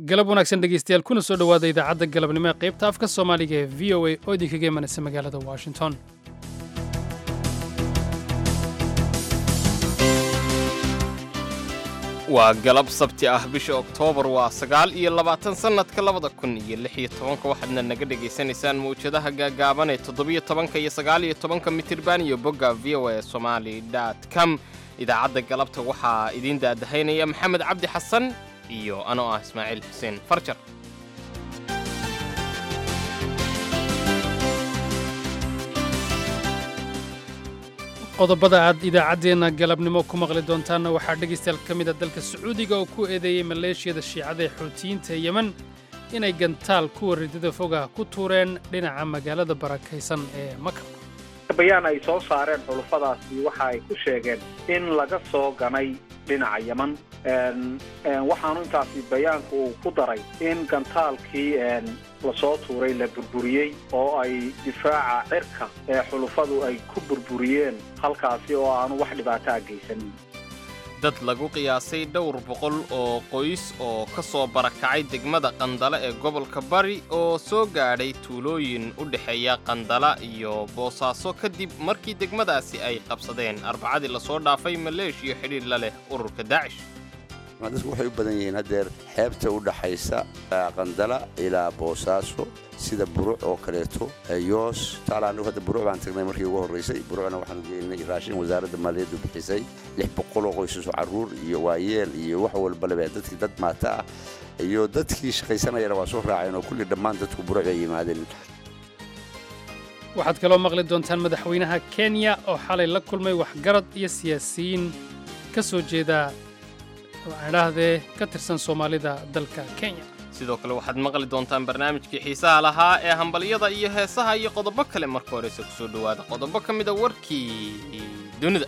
galab wanaagsan dhegaystayaal kuna soo dhowaada idaacadda galabnimo ee qaybta afka soomaaliga ee v o a oo idinkaga imanaysa magaalada washington waa galab sabti ah bisha oktoobar waa sagaal iyo labaatan sannadka labada kun iyo lix iyo tobanka waxaadna naga dhegaysanaysaan mawjadaha gaagaaban ee toddobiyo tobanka iyo sagaal iyo tobanka mitirban iyo bogga v o a somali dot com idaacadda galabta waxaa idiin daadahaynaya maxamed cabdi xasan iyo anoo ah ismaaciil xuseen farjar qodobada aad idaacaddeenna galabnimo ku maqli doontaanna waxaa dhegaystayaal ka mid a dalka sacuudiga oo ku eedeeyey maleeshiyada shiicada ee xuutiyiinta yemen inay gantaal kuwa ridada foga ku tuureen dhinaca magaalada barakaysan ee maka bayaan ay soo saareen xulufadaasi waxa ay ku sheegeen in laga soo ganay dhinaca yeman waxaanu intaasi bayaanku uu ku daray in gantaalkii lasoo tuuray la burburiyey oo ay difaaca cirka ee xulufadu ay ku burburiyeen halkaasi oo aanu wax dhibaato a geysanin dad lagu qiyaasay dhowr boqol oo qoys oo ka soo barakacay degmada qandala ee gobolka bari oo soo gaadhay tuulooyin u dhexeeya qandala iyo boosaaso kadib markii degmadaasi ay qabsadeen arbacadii lasoo dhaafay maleeshiya xidhiir la leh ururka daacish dadku waxay u badan yihiin haddeer xeebta u dhaxaysa qandala ilaa boosaaso sida buruc oo kaleeto yoos taala anigu hadda buruc baan tagnay markii ugu horraysay burucna waxaanu geynay raashin wasaaradda maaliyaddu bixisay lix boqol oo qoysaso carruur iyo waayeel iyo wax walbaleba dadkii dad maata ah iyo dadkii shaqaysanayana waa soo raaceen oo kulli dhammaan dadku buruc bay yimaadeen waxaad kaloo maqli doontaan madaxweynaha kenya oo xalay la kulmay waxgarad iyo siyaasiyiin ka soo jeeda idhaahdee ka tirsan soomaalida dalka kenya sidoo kale waxaad maqli doontaan barnaamijkii xiisaha lahaa ee hambalyada iyo heesaha iyo qodobo kale marka horeyse ku soo dhowaada qodobo ka mida warkii dunida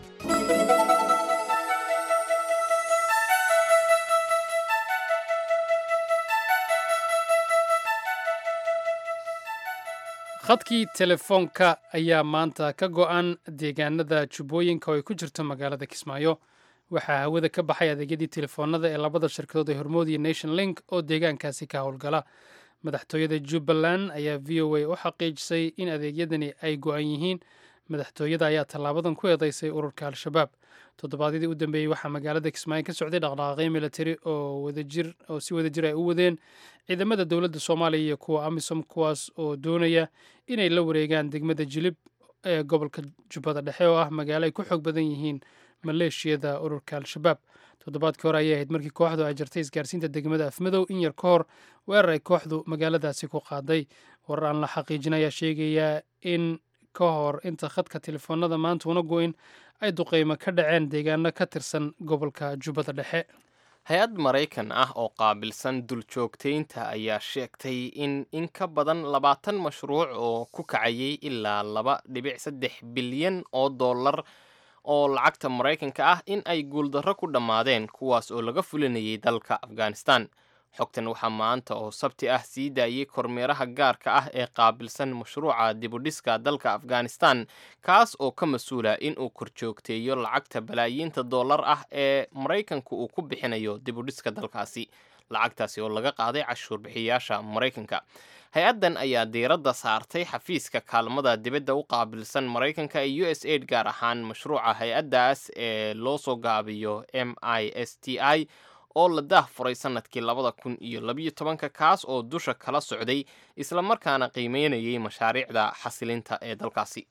khadkii telefoonka ayaa maanta ka go'an deegaanada jubbooyinka oo ay ku jirto magaalada kismaayo waxaa hawada ka baxay adeegyadii telefoonada ee labada shirkadood ee hormood iyo nation link oo deegaankaasi ka howlgala madaxtooyada jubbaland ayaa v o a u xaqiijisay in adeegyadani ay go'an yihiin madaxtooyada ayaa tallaabadan ku eedaysay ururka al-shabaab toddobaadyadii u dambeeyey waxaa magaalada kismaayo ka socday dhaqdhaqaaqyo militari oo wadajir oo si wadajir ay u wadeen ciidamada dowladda soomaaliya iyo kuwa amisom kuwaas oo doonaya inay la wareegaan degmada jilib ee gobolka jubbada dhexe oo ah magaalo ay ku xoog badan yihiin maleeshiyada ururka al-shabaab toddobaadkii hore ayay ahayd markii kooxdu ay jartay isgaarsiinta degmada afmadow in yar ka hor weerar ay kooxdu magaaladaasi ku qaaday warar aan la xaqiijin ayaa sheegayaa in ka hor inta khadka telefoonada maanta una goyn ay duqeymo ka dhaceen deegaano ka tirsan gobolka jubbada dhexe hay-ad maraykan ah oo qaabilsan duljoogtaynta ayaa sheegtay in in ka badan labaatan mashruuc oo ku kacayay ilaa laba dhibic saddex bilyan oo dollar oo lacagta maraykanka ah in ay guuldarro ku dhammaadeen kuwaas oo laga fulinayay dalka afghanistan xogtan waxaa maanta oo sabti ah sii daayey kormeeraha gaarka ah ee qaabilsan mashruuca dibudhiska dalka afghanistan kaas oo ka mas-uula inuu korjoogteeyo lacagta balaayiinta dollar ah ee maraykanku uu ku bixinayo dibudhiska dalkaasi lacagtaasi oo laga qaaday cashuurbixiyaasha maraykanka hay-addan ayaa diiradda saartay xafiiska kaalmada dibadda u qaabilsan maraykanka ee u s aid gaar ahaan mashruuca hay-addaas ee loo soo gaabiyo m i s t i oo la daah furay sannadkii labada kun iyo labiyo tobanka kaas oo dusha kala socday islamarkaana qiimeynayay mashaariicda xasilinta ee dalkaasi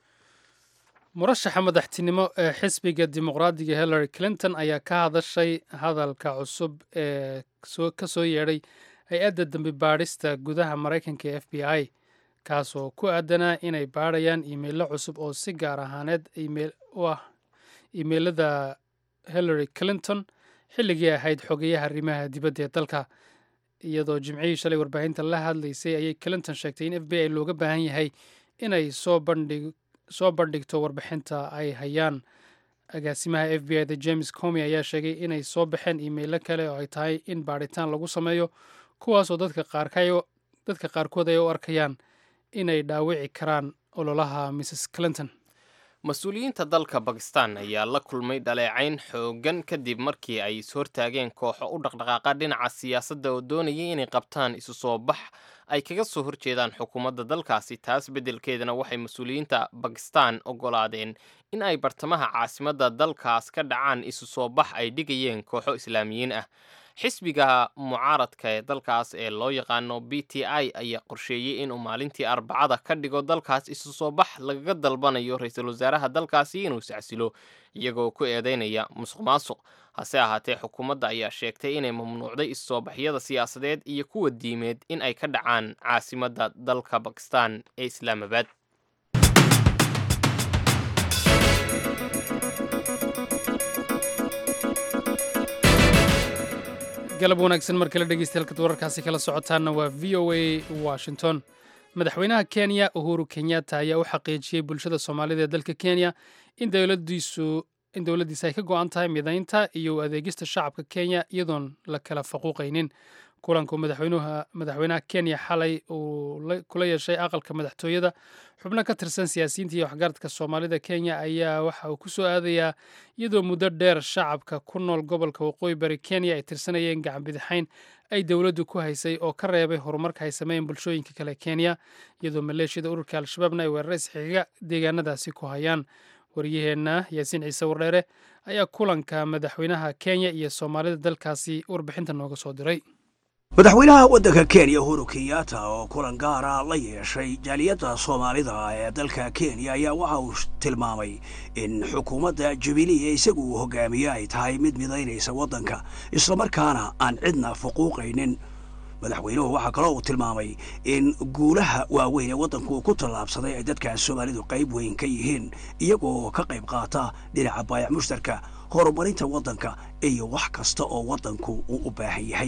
murashaxa madaxtinimo ee xisbiga dimuqraadiga hillary clinton ayaa ka hadashay hadalka cusub ee ka soo yeedhay hay-adda dambi baadhista gudaha maraykanka ee f b i kaas oo ku aadanaa inay baadhayaan iimeilo cusub oo si gaar ahaaneed u ah iimeilada hillary clinton xilligii ahayd xogeyaha arrimaha dibadda ee dalka iyadoo jimcihii shalay warbaahinta la hadlaysay ayay clinton sheegtay in f b i looga baahan yahay inay soo bandhig soo bandhigto warbixinta ay hayaan agaasimaha f b i da james comi ayaa sheegay inay soo baxeen iimeilo kale oo ay tahay in baadhitaan lagu sameeyo kuwaasoo dadka qaarkood ay u arkayaan inay dhaawici karaan ololaha mrs clinton mas-uuliyiinta dalka bakistan ayaa la kulmay dhaleecayn xoogan kadib markii ay ishortaageen kooxo u dhaqdhaqaaqa dhinaca siyaasadda oo doonayay inay qabtaan isu soo bax ay kaga soo horjeedaan xukuumadda dalkaasi taas beddelkeedana waxay mas-uuliyiinta bakistan oggolaadeen in ay bartamaha caasimadda dalkaas ka dhacaan isu soo bax ay dhigayeen kooxo islaamiyiin ah xisbiga mucaaradka ee dalkaas ee loo yaqaano b t i ayaa qorsheeyey inuu maalintii arbacada ka dhigo dalkaas isu soo bax lagaga dalbanayo ra-iisul wasaaraha dalkaasi inuu iscasilo iyagoo ku eedeynaya musuq maasuq hase ahaatee xukuumadda ayaa sheegtay inay mamnuucday is-soobaxyada siyaasadeed iyo kuwa diimeed in ay ka dhacaan caasimadda dalka bakistan ee islaamabad galab wanaagsan mar kale dhegeystayaal wararkaasi kala socotaanna waa v o a washington madaxweynaha kenya uhuru kenyatta ayaa u xaqiijiyey bulshada soomaalida ee dalka kenya in dowladiisu in dowladdiisa ay ka go-an tahay midaynta iyo adeegista shacabka kenya iyadoon la kala faquuqaynin kulanku madaxweynaha kenya xalay uu kula yeeshay aqalka madaxtooyada xubno ka tirsan siyaasiyiinta iyo waxgaradka soomaalida kenya ayaa waxa uu ku soo aadayaa iyadoo muddo dheer shacabka ku nool gobolka waqooyi bari kenya ay tirsanayeen gacan bidixayn ay dowladdu ku haysay oo ka reebay horumarka ay sameeyeen bulshooyinka kale kenya iyadoo maleeshiyada ururka al-shabaabna ay weerara isxiga deegaanadaasi ku hayaan waryaheenna yaasiin ciise wardheere ayaa kulanka madaxweynaha kenya iyo soomaalida dalkaasi warbixinta nooga soo diray madaxweynaha waddanka kenya uhuru kenyatta oo kulan gaara la yeeshay jaaliyadda soomaalida ee dalka kenya ayaa waxa uu tilmaamay in xukuumadda jubilee isagu uu hogaamiye ay tahay mid midaynaysa waddanka islamarkaana aan cidna fuquuqaynin madaxweynuhu waxaa kaloo uu tilmaamay in guulaha waaweyn ee waddanku uu ku tallaabsaday ay dadka soomaalidu qayb weyn ka yihiin iyagoo ka qayb qaata dhinaca baayac mushtarka horumarinta waddanka iyo wax kasta oo waddanku uu u baahan yahay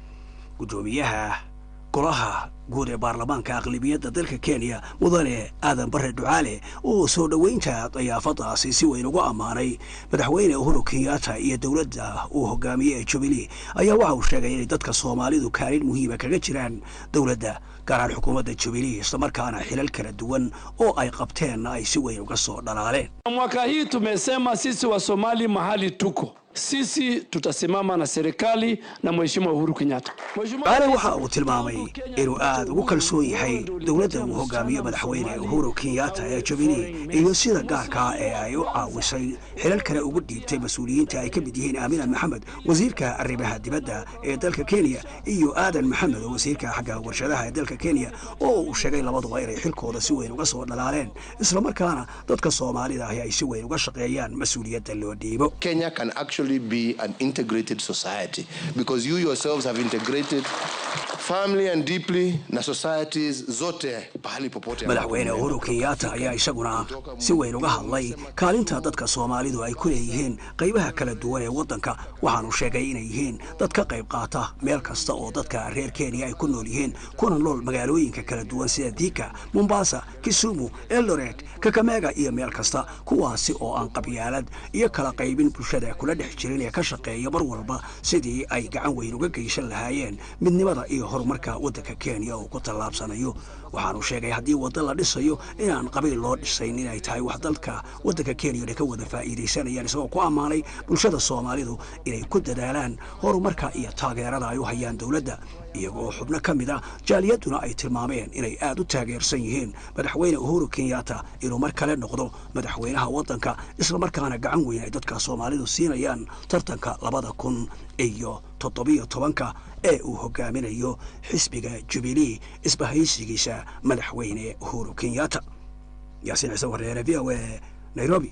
guddoomiyaha golaha guud ee baarlamaanka aqlibiyadda dalka kenya mudane aadan bare ducaale oo soo dhoweynta dayaafadaasi si weyn ugu ammaanay madaxweyne uhuru kenyatta iyo dowladda uu hogaamiye ee jubilee ayaa waxa uu sheegay inay dadka soomaalidu kaalin muhiima kaga jiraan dowladda gaaraan xukuumadda jubilee islamarkaana xilal kala duwan oo ay qabteenna ay si weyn uga soo dhalaaleen mwaka hii tumesema sisi wa somali mahali tuko sisi tutasimama na serikali na mheshimiwa Uhuru Kenyatta. Baale waxa uu tilmaamay inuu aad ugu kalsoon yahay dowladda uu hogaamiyo madaxweyne Uhuru Kenyatta ee Jubilee iyo sida gaarka ee ay u caawisay xilal kale ugu dhiibtay mas-uuliyiinta ay ka mid yihiin Aamina Maxamed wasiirka arrimaha dibadda ee dalka Kenya iyo Aadan Maxamed wasiirka xagga warshadaha ee dalka Kenya oo uu sheegay labaduba inay xilkooda si weyn uga soo dhalaaleen islamarkaana dadka Soomaalida ahi ay si weyn uga shaqeeyaan mas-uuliyadda loo dhiibo. Kenya can actually be an integrated society because you yourselves have integrated family and deeply na societies zote pahali popote madaxweyne uhuru kenyatta ayaa isaguna si weyn uga hadlay kaalinta dadka soomaalidu ay ku leeyihiin qaybaha kala duwan ee waddanka waxaanu sheegay inay yihiin dad ka qayb qaata meel kasta oo dadka reer kenya ay ku nool yihiin kuna nool magaalooyinka kala duwan sida diika mombasa kisumu eldoret kakamega iyo meel kasta kuwaasi oo aan qabyaalad iyo kala qaybin bulshada kula dhex jirin ee ka shaqeeya mar walba sidii ay gacan weyn uga geysan lahaayeen midnimada iyo horumarka waddanka kenya uu ku tallaabsanayo waxaanu sheegay haddii wadda la dhisayo inaan qabiil loo dhisayn inay tahay wax dalka waddanka kenyana ka wada faa'iidaysanayaan isagoo ku ammaanay bulshada soomaalidu inay ku dadaalaan horumarka iyo taageerada ay u hayaan dowladda iyagoo xubno ka mid ah jaaliyadduna ay tilmaameen inay aad u taageersan yihiin madaxweyne uhuru kenyatta inuu mar kale noqdo madaxweynaha waddanka islamarkaana gacan weyn ay dadka soomaalidu siinayaan tartanka labada kun iyo toddobiyo tobanka ee uu hogaaminayo xisbiga jubilee isbahaysigiisa madaxweyne uhuru kenyatta yaasiin ciise wareere v o a nairobi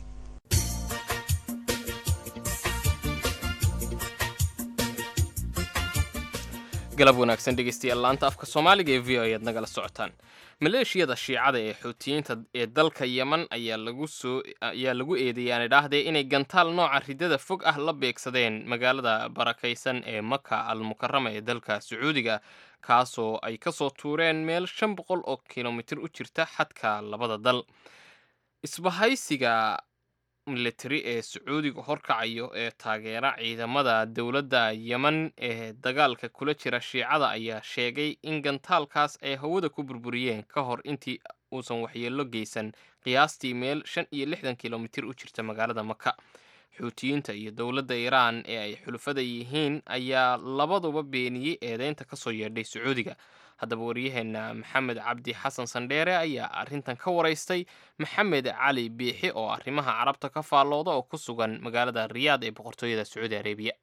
galab wanaagsan dhegeystayaal laanta afka soomaaliga ee v o ayaad nagala socotaan maleeshiyada shiicada ee xuutiyiinta ee dalka yeman ayaa lagu soo ayaa lagu eedeeyaan idhaahdee inay gantaal nooca ridada fog ah la beegsadeen magaalada barakaysan ee maka al mukarama ee dalka sacuudiga kaasoo ay ka soo tuureen meel shan boqol oo kilomitir u jirta xadka labada dal isbahaysiga militari ee sacuudiga horkacayo ee taageera ciidamada dowladda yemen ee dagaalka kula jira shiicada ayaa sheegay in gantaalkaas ay hawada ku burburiyeen ka hor intii uusan waxyeello geysan qiyaastii meel shan iyo lixdan kilomitir u jirta magaalada maka xuutiyiinta iyo dowladda iiraan ee ay xulufada yihiin ayaa labaduba beeniyey eedeynta ka soo yeedhay sacuudiga haddaba waryaheena maxamed cabdi xasan sandheere ayaa arrintan ka waraystay maxamed cali biixi oo arrimaha carabta ka faallooda oo ku sugan magaalada riyaad ee boqortooyada sacuudi arabiya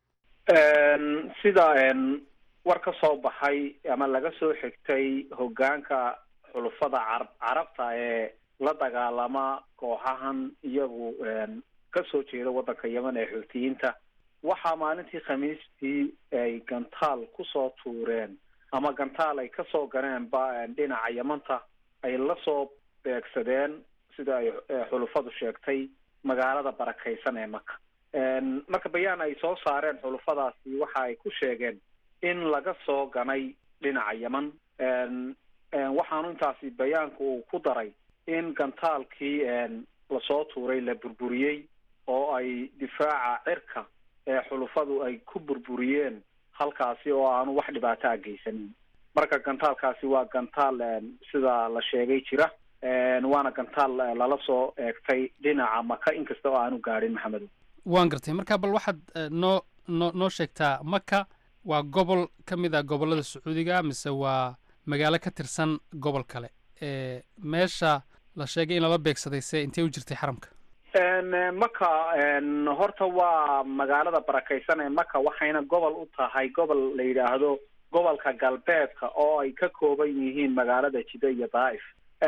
sida war ka soo baxay ama laga soo xigtay hogaanka xulufada carab carabta ee la dagaalama kooxahan iyagu kasoo jeeda waddanka yemen ee xuutiyiinta waxaa maalintii khamiistii ay gantaal kusoo tuureen ama gantaal ay kasoo ganeen ba dhinaca yamanta ay lasoo beegsadeen sida ay xulufadu sheegtay magaalada barakaysan ee maka marka bayaan ay soo saareen xulufadaasi waxa ay ku sheegeen in laga soo ganay dhinaca yeman waxaanu intaasi bayaanku uu ku daray in gantaalkii lasoo tuuray la burburiyey oo ay difaaca cirka ee xulufadu ay ku burburiyeen halkaasi oo aanu wax dhibaato a geysanin marka gantaalkaasi waa gantaal sida la sheegay jira waana gantaal lala soo eegtay dhinaca maka inkasta oo aanu gaadhin maxamedo waan gartay marka bal waxaad noo noo noo sheegtaa maka waa gobol ka mid a gobollada sacuudiga mise waa magaalo ka tirsan gobol kale meesha la sheegay in lala beegsaday se intee u jirtay xaramka maka horta waa magaalada barakaysan ee maka waxayna gobol u tahay gobol la yidhaahdo gobolka galbeedka oo ay ka kooban yihiin magaalada jida iyo daa'if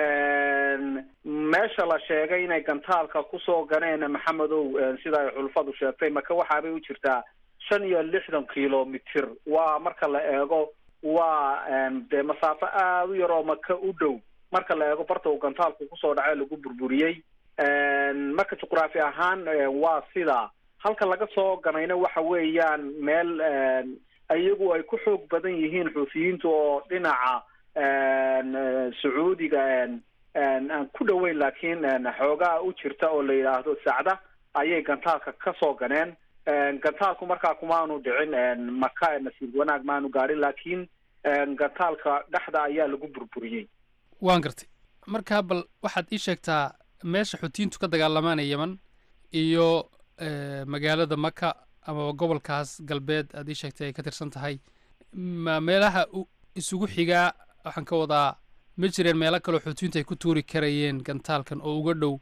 meesha la sheegay inay gantaalka kusoo ganeen maxamedow sida ay xulfadu sheegtay maka waxaabay u jirtaa shan iyo lixdan kilomitir waa marka la eego waa dee masaafo aada u yar oo maka u dhow marka la eego barta uu gantaalku kusoo dhacay lagu burburiyey marka juqraafi ahaan waa sidaa halka laga soo ganayna waxa weeyaan meel iyagu ay ku xoog badan yihiin xuufiyiintu oo dhinaca sacuudiga aan ku dhoweyn laakiin xoogaa u jirta oo la yidhaahdo sacda ayay gantaalka kasoo ganeen gantaalku markaa kumaanu dhicin maka nasiib wanaag maanu gaadhin laakiin gantaalka dhexda ayaa lagu burburiyey waan gartay markaa bal waxaad ii sheegtaa meesha xuutiyiintu ka dagaalamaan ee yeman iyo magaalada maka amaba gobolkaas galbeed aad ii sheegtay ay ka tirsan tahay ma meelaha isugu xigaa waxaan ka wadaa ma jireen meelo kaleo xuutiyiintu ay ku tuuri karayeen gantaalkan oo uga dhow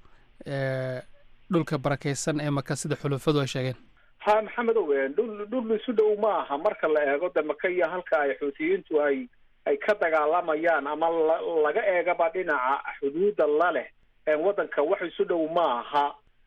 dhulka barakaysan ee maka sida xulufadu ay sheegeen ha maxamedow dhul dhul isu dhow ma aha marka la eego de maka iyo halka ay xuutiyiintu ay ay ka dagaalamayaan ama la laga eegaba dhinaca xuduudda la leh waddanka wax isu dhow ma aha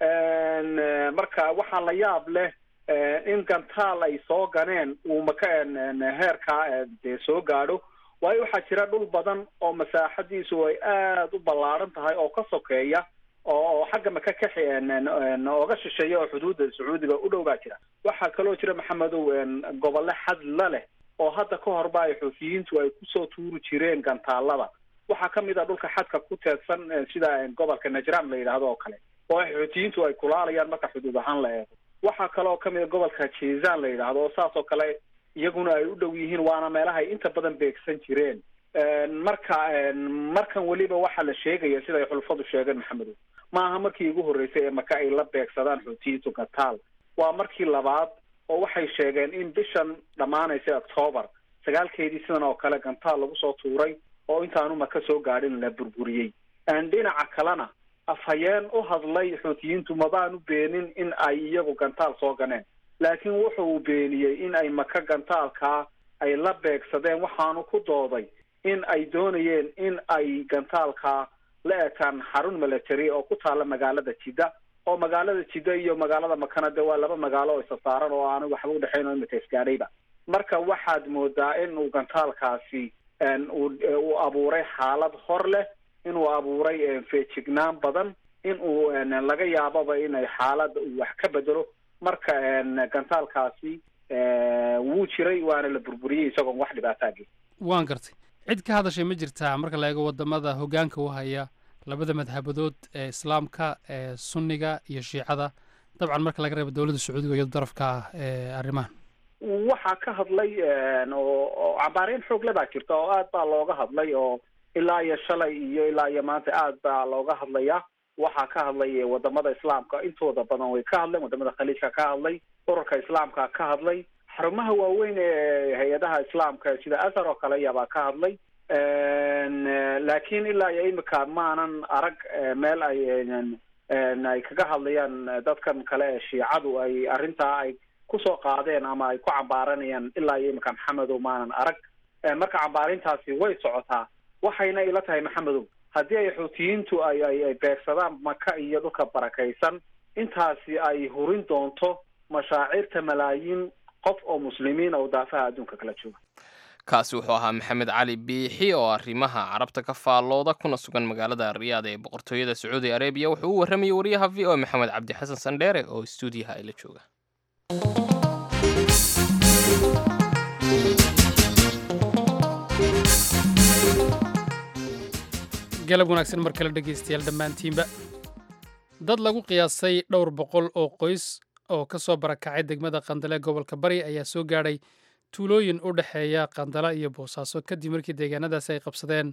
marka waxaa la yaab leh in gantaal ay soo ganeen uu maka heerkaa dee soo gaadho waayo waxaa jira dhul badan oo masaaxadiisu ay aada u ballaaran tahay oo ka sokeeya oo xagga maka ka ooga shisheeya oo xuduudda sacuudiga u dhow baa jira waxaa kaloo jira maxamedow gobolle xad la leh oo hadda ka horba ay xuufiyiintu ay kusoo tuuri jireen gantaalada waxaa ka mid a dhulka xadka ku teedsan sida gobolka najran la yidhaahdo oo kale oo xuutiyiintu ay kulaalayaan marka xuduud ahaan la eego waxaa kaloo ka mid a gobolka jizan la yidhaahdo oo saas oo kale iyaguna ay u dhow yihiin waana meelahay inta badan beegsan jireen marka markan weliba waxaa la sheegaya sida ay xulfadu sheegeen maxamedow ma aha markii ugu horreysay ee maka ay la beegsadaan xuutiyiintu gataal waa markii labaad oo waxay sheegeen in bishan dhammaanaysa octoobar sagaalkeedii sidan oo kale gantaal lagu soo tuuray oo intaanu maka soo gaadhin la burburiyey dhinaca kalena afhayeen u hadlay xuutiyiintu mabaanu beenin in ay iyagu gantaal soo ganeen laakiin wuxa uu beeniyey in ay maka gantaalkaa ay la beegsadeen waxaanu ku dooday in ay doonayeen in ay gantaalkaa la ekaan xarun military oo ku taalla magaalada jidda oo magaalada jidda iyo magaalada makana de waa laba magaalo oo isa saaran oo aanu waxba udhexayn oo imika isgaadhayba marka waxaad moodaa in uu gantaalkaasi uu abuuray xaalad hor leh inuu abuuray feejignaan badan in uu laga yaababa inay xaalada uu wax ka bedelo marka gantaalkaasi wuu jiray waana la burburiyey isagoon wax dhibaataa gey waan gartay cid ka hadashay ma jirtaa marka la eego wadamada hoggaanka u haya labada madhabadood ee islaamka ee sunniga iyo shiicada dabcan marka laga reebo dowladda sacuudiga iyado darafka ah ee arrimahan waxaa ka hadlay oo cambaareen xoogle baa jirta oo aad baa looga hadlay oo ilaa iyo shalay iyo ilaa iyo maanta aad baa looga hadlaya waxaa ka hadlay wadamada islaamka intooda badan way ka hadleen wadamada khaliijka ka hadlay ururka islaamka ka hadlay xarumaha waaweyn ee hay-adaha islaamka sida azhar oo kale yabaa ka hadlay laakiin ilaa iyo imika maanan arag meel ay ay kaga hadlayaan dadkan kale ee shiicadu ay arrintaa ay kusoo qaadeen ama ay ku cambaaranayaan ilaa iyo imika maxamedow maanan arag marka cambaarintaasi way socotaa waxayna ila tahay maxamedow haddii ay xuutiyiintu ay ay ay beegsadaan maka iyo dhulka barakaysan intaasi ay hurin doonto mashaacirta malaayiin qof oo muslimiin oo daafaha adduunka kala jooga kaasi wuxuu ahaa maxamed cali biixi oo arrimaha carabta ka faallooda kuna sugan magaalada riyaad ee boqortooyada sacuudi arabiya wuxuu u warramayay wariyaha v o maxamed cabdi xasan sandheere oo stuudiyaha ay la jooga galab wanaagsan mar kale dhegaystayaal dhammaantiinba dad lagu qiyaasay dhowr boqol oo qoys oo ka soo barakacay degmada qandale gobolka bari ayaa soo gaadhay tuulooyin u dhexeeya qandala iyo boosaaso kadib markii deegaanadaasi ay qabsadeen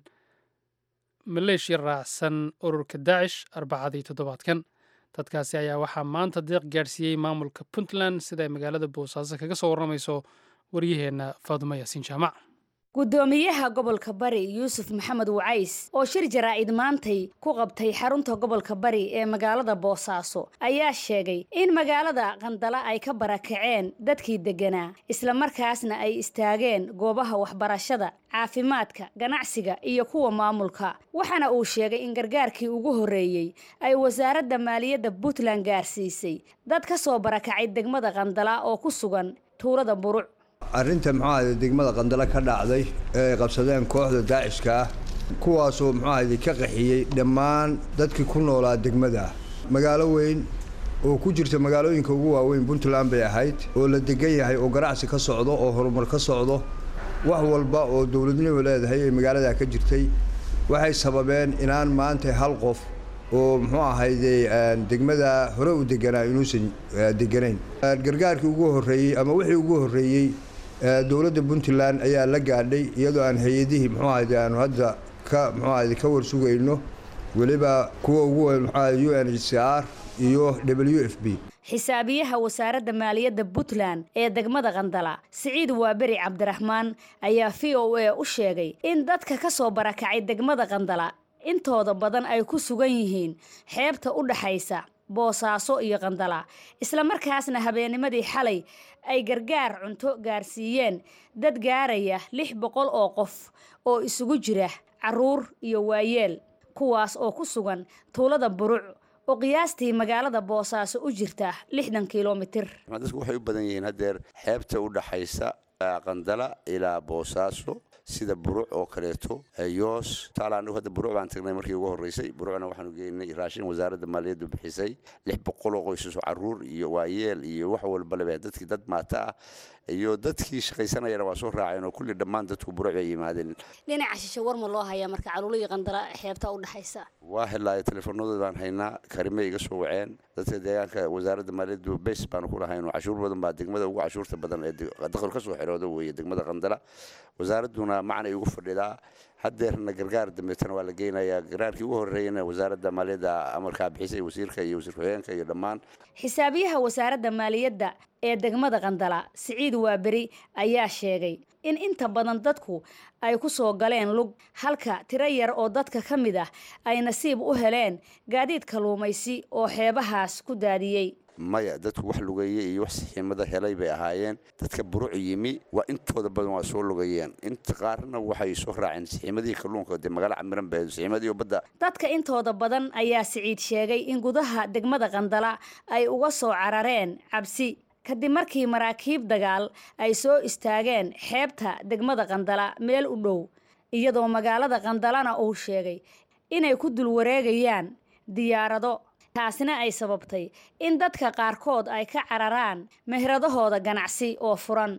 maleeshiya raacsan ururka daacish arbacadii toddobaadkan dadkaasi ayaa waxaa maanta deeq gaadhsiiyey maamulka puntland sida ay magaalada boosaaso kaga soo warramayso waryaheenna faadumo yaasiin jaamac gudoomiyaha gobolka bari yuusuf maxamed wacays oo shir jaraa'id maantay ku qabtay xarunta gobolka bari ee magaalada boosaaso ayaa sheegay in magaalada qandala ay ka barakaceen dadkii degganaa islamarkaasna ay istaageen goobaha waxbarashada caafimaadka ganacsiga iyo kuwa maamulka waxaana uu sheegay in gargaarkii ugu horreeyey ay wasaaradda maaliyadda puntland gaarsiisay dad ka soo barakacay degmada qandala oo ku sugan tuulada buruc arrinta muxuahayde degmada qandalo ka dhacday ee ay qabsadeen kooxda daacishka ah kuwaasoo muxuahayde ka qaxiyey dhammaan dadkii ku noolaa degmada magaalo weyn oo ku jirta magaalooyinka ugu waaweyn puntland bay ahayd oo la degan yahay oo ganacsi ka socdo oo horumar ka socdo wax walba oo dowladnimo leedahay ee magaaladaa ka jirtay waxay sababeen inaan maanta hal qof oo muxuu ahayde degmada hore u deganaa inuusan deganayn gargaarkii ugu horreeyey ama wixii ugu horreeyey dowladda puntland ayaa la gaadhay iyadoo aan hay-adihii muxuu ahayde aanu hadda ka muxuu ahayde ka warsugayno weliba kuwa ugu weyn muxuu ahayde u n h c r iyo w f b xisaabiyaha wasaaradda maaliyadda puntland ee degmada qandala siciid waaberi cabdiraxmaan ayaa v o a u sheegay in dadka ka soo barakacay degmada qandala intooda badan ay ku sugan yihiin xeebta u dhaxaysa boosaaso iyo qandala islamarkaasna habeennimadii xalay ay gargaar cunto gaarsiiyeen dad gaaraya lix boqol oo qof oo isugu jira carruur iyo waayeel kuwaas oo ku sugan tuulada buruc oo qiyaastii magaalada boosaaso u jirta lixdan kilomitir dadku waxay u badan yihiin haddeer xeebta u dhaxaysa qandala ilaa boosaaso sida buruc oo kaleeto yoos taala anigu hadda buruc baan tagnay markii ugu horreysay burucna waxaanu geynay raashin wasaaradda maaliyaddu bixisay lix boqol oo qoysaso carruur iyo waayeel iyo wax walba lebe dadkii dad maata ah iyo dadkii shaqaysanayana waa soo raaceen oo kulli dhammaan dadku buruc bay yimaadeen dhinaca shishe war ma loo hayaa marka caluula iyo qandala xeebta u dhexaysa waa helaayo teleefoonadooda baan haynaa karimay iga soo waceen dadka deegaanka wasaaradda maaliyaddu bes baanu ku lahayn cashuur badan baa degmada ugu cashuurta badan ee dakhil ka soo xirooda weeye degmada qandala wasaaradduna macnay ugu fadhidaa haddeerna gargaar dambeetana waa la geynayaa gargaarkii ugu horreeyana wasaaradda maaliyadda amarkaa bixisay wasiirka iyo wasiir ku-xigeenka iyo dhammaan xisaabiyaha wasaaradda maaliyadda ee degmada qandala siciid waaberi ayaa sheegay in inta badan dadku ay ku soo galeen lug halka tiro yar oo dadka ka mid ah ay nasiib u heleen gaadiid kaluumaysi oo xeebahaas ku daadiyey maya dadku wax lugeeye iyo wax sixiimada helay bay ahaayeen dadka buruc yimi waa intooda badan waa soo lugayeen inta qaarna waxay soo raaceen sixiimadii kalluunka dee magaalo camiran bee sixiimadii badda dadka intooda badan ayaa siciid sheegay in gudaha degmada qandala ay uga soo carareen cabsi kadib markii maraakiib dagaal ay soo istaageen xeebta degmada qandala meel u dhow iyadoo magaalada qandalana uu sheegay inay ku dul wareegayaan diyaarado taasina ay sababtay in dadka qaarkood ay ka cararaan mehradahooda ganacsi oo furan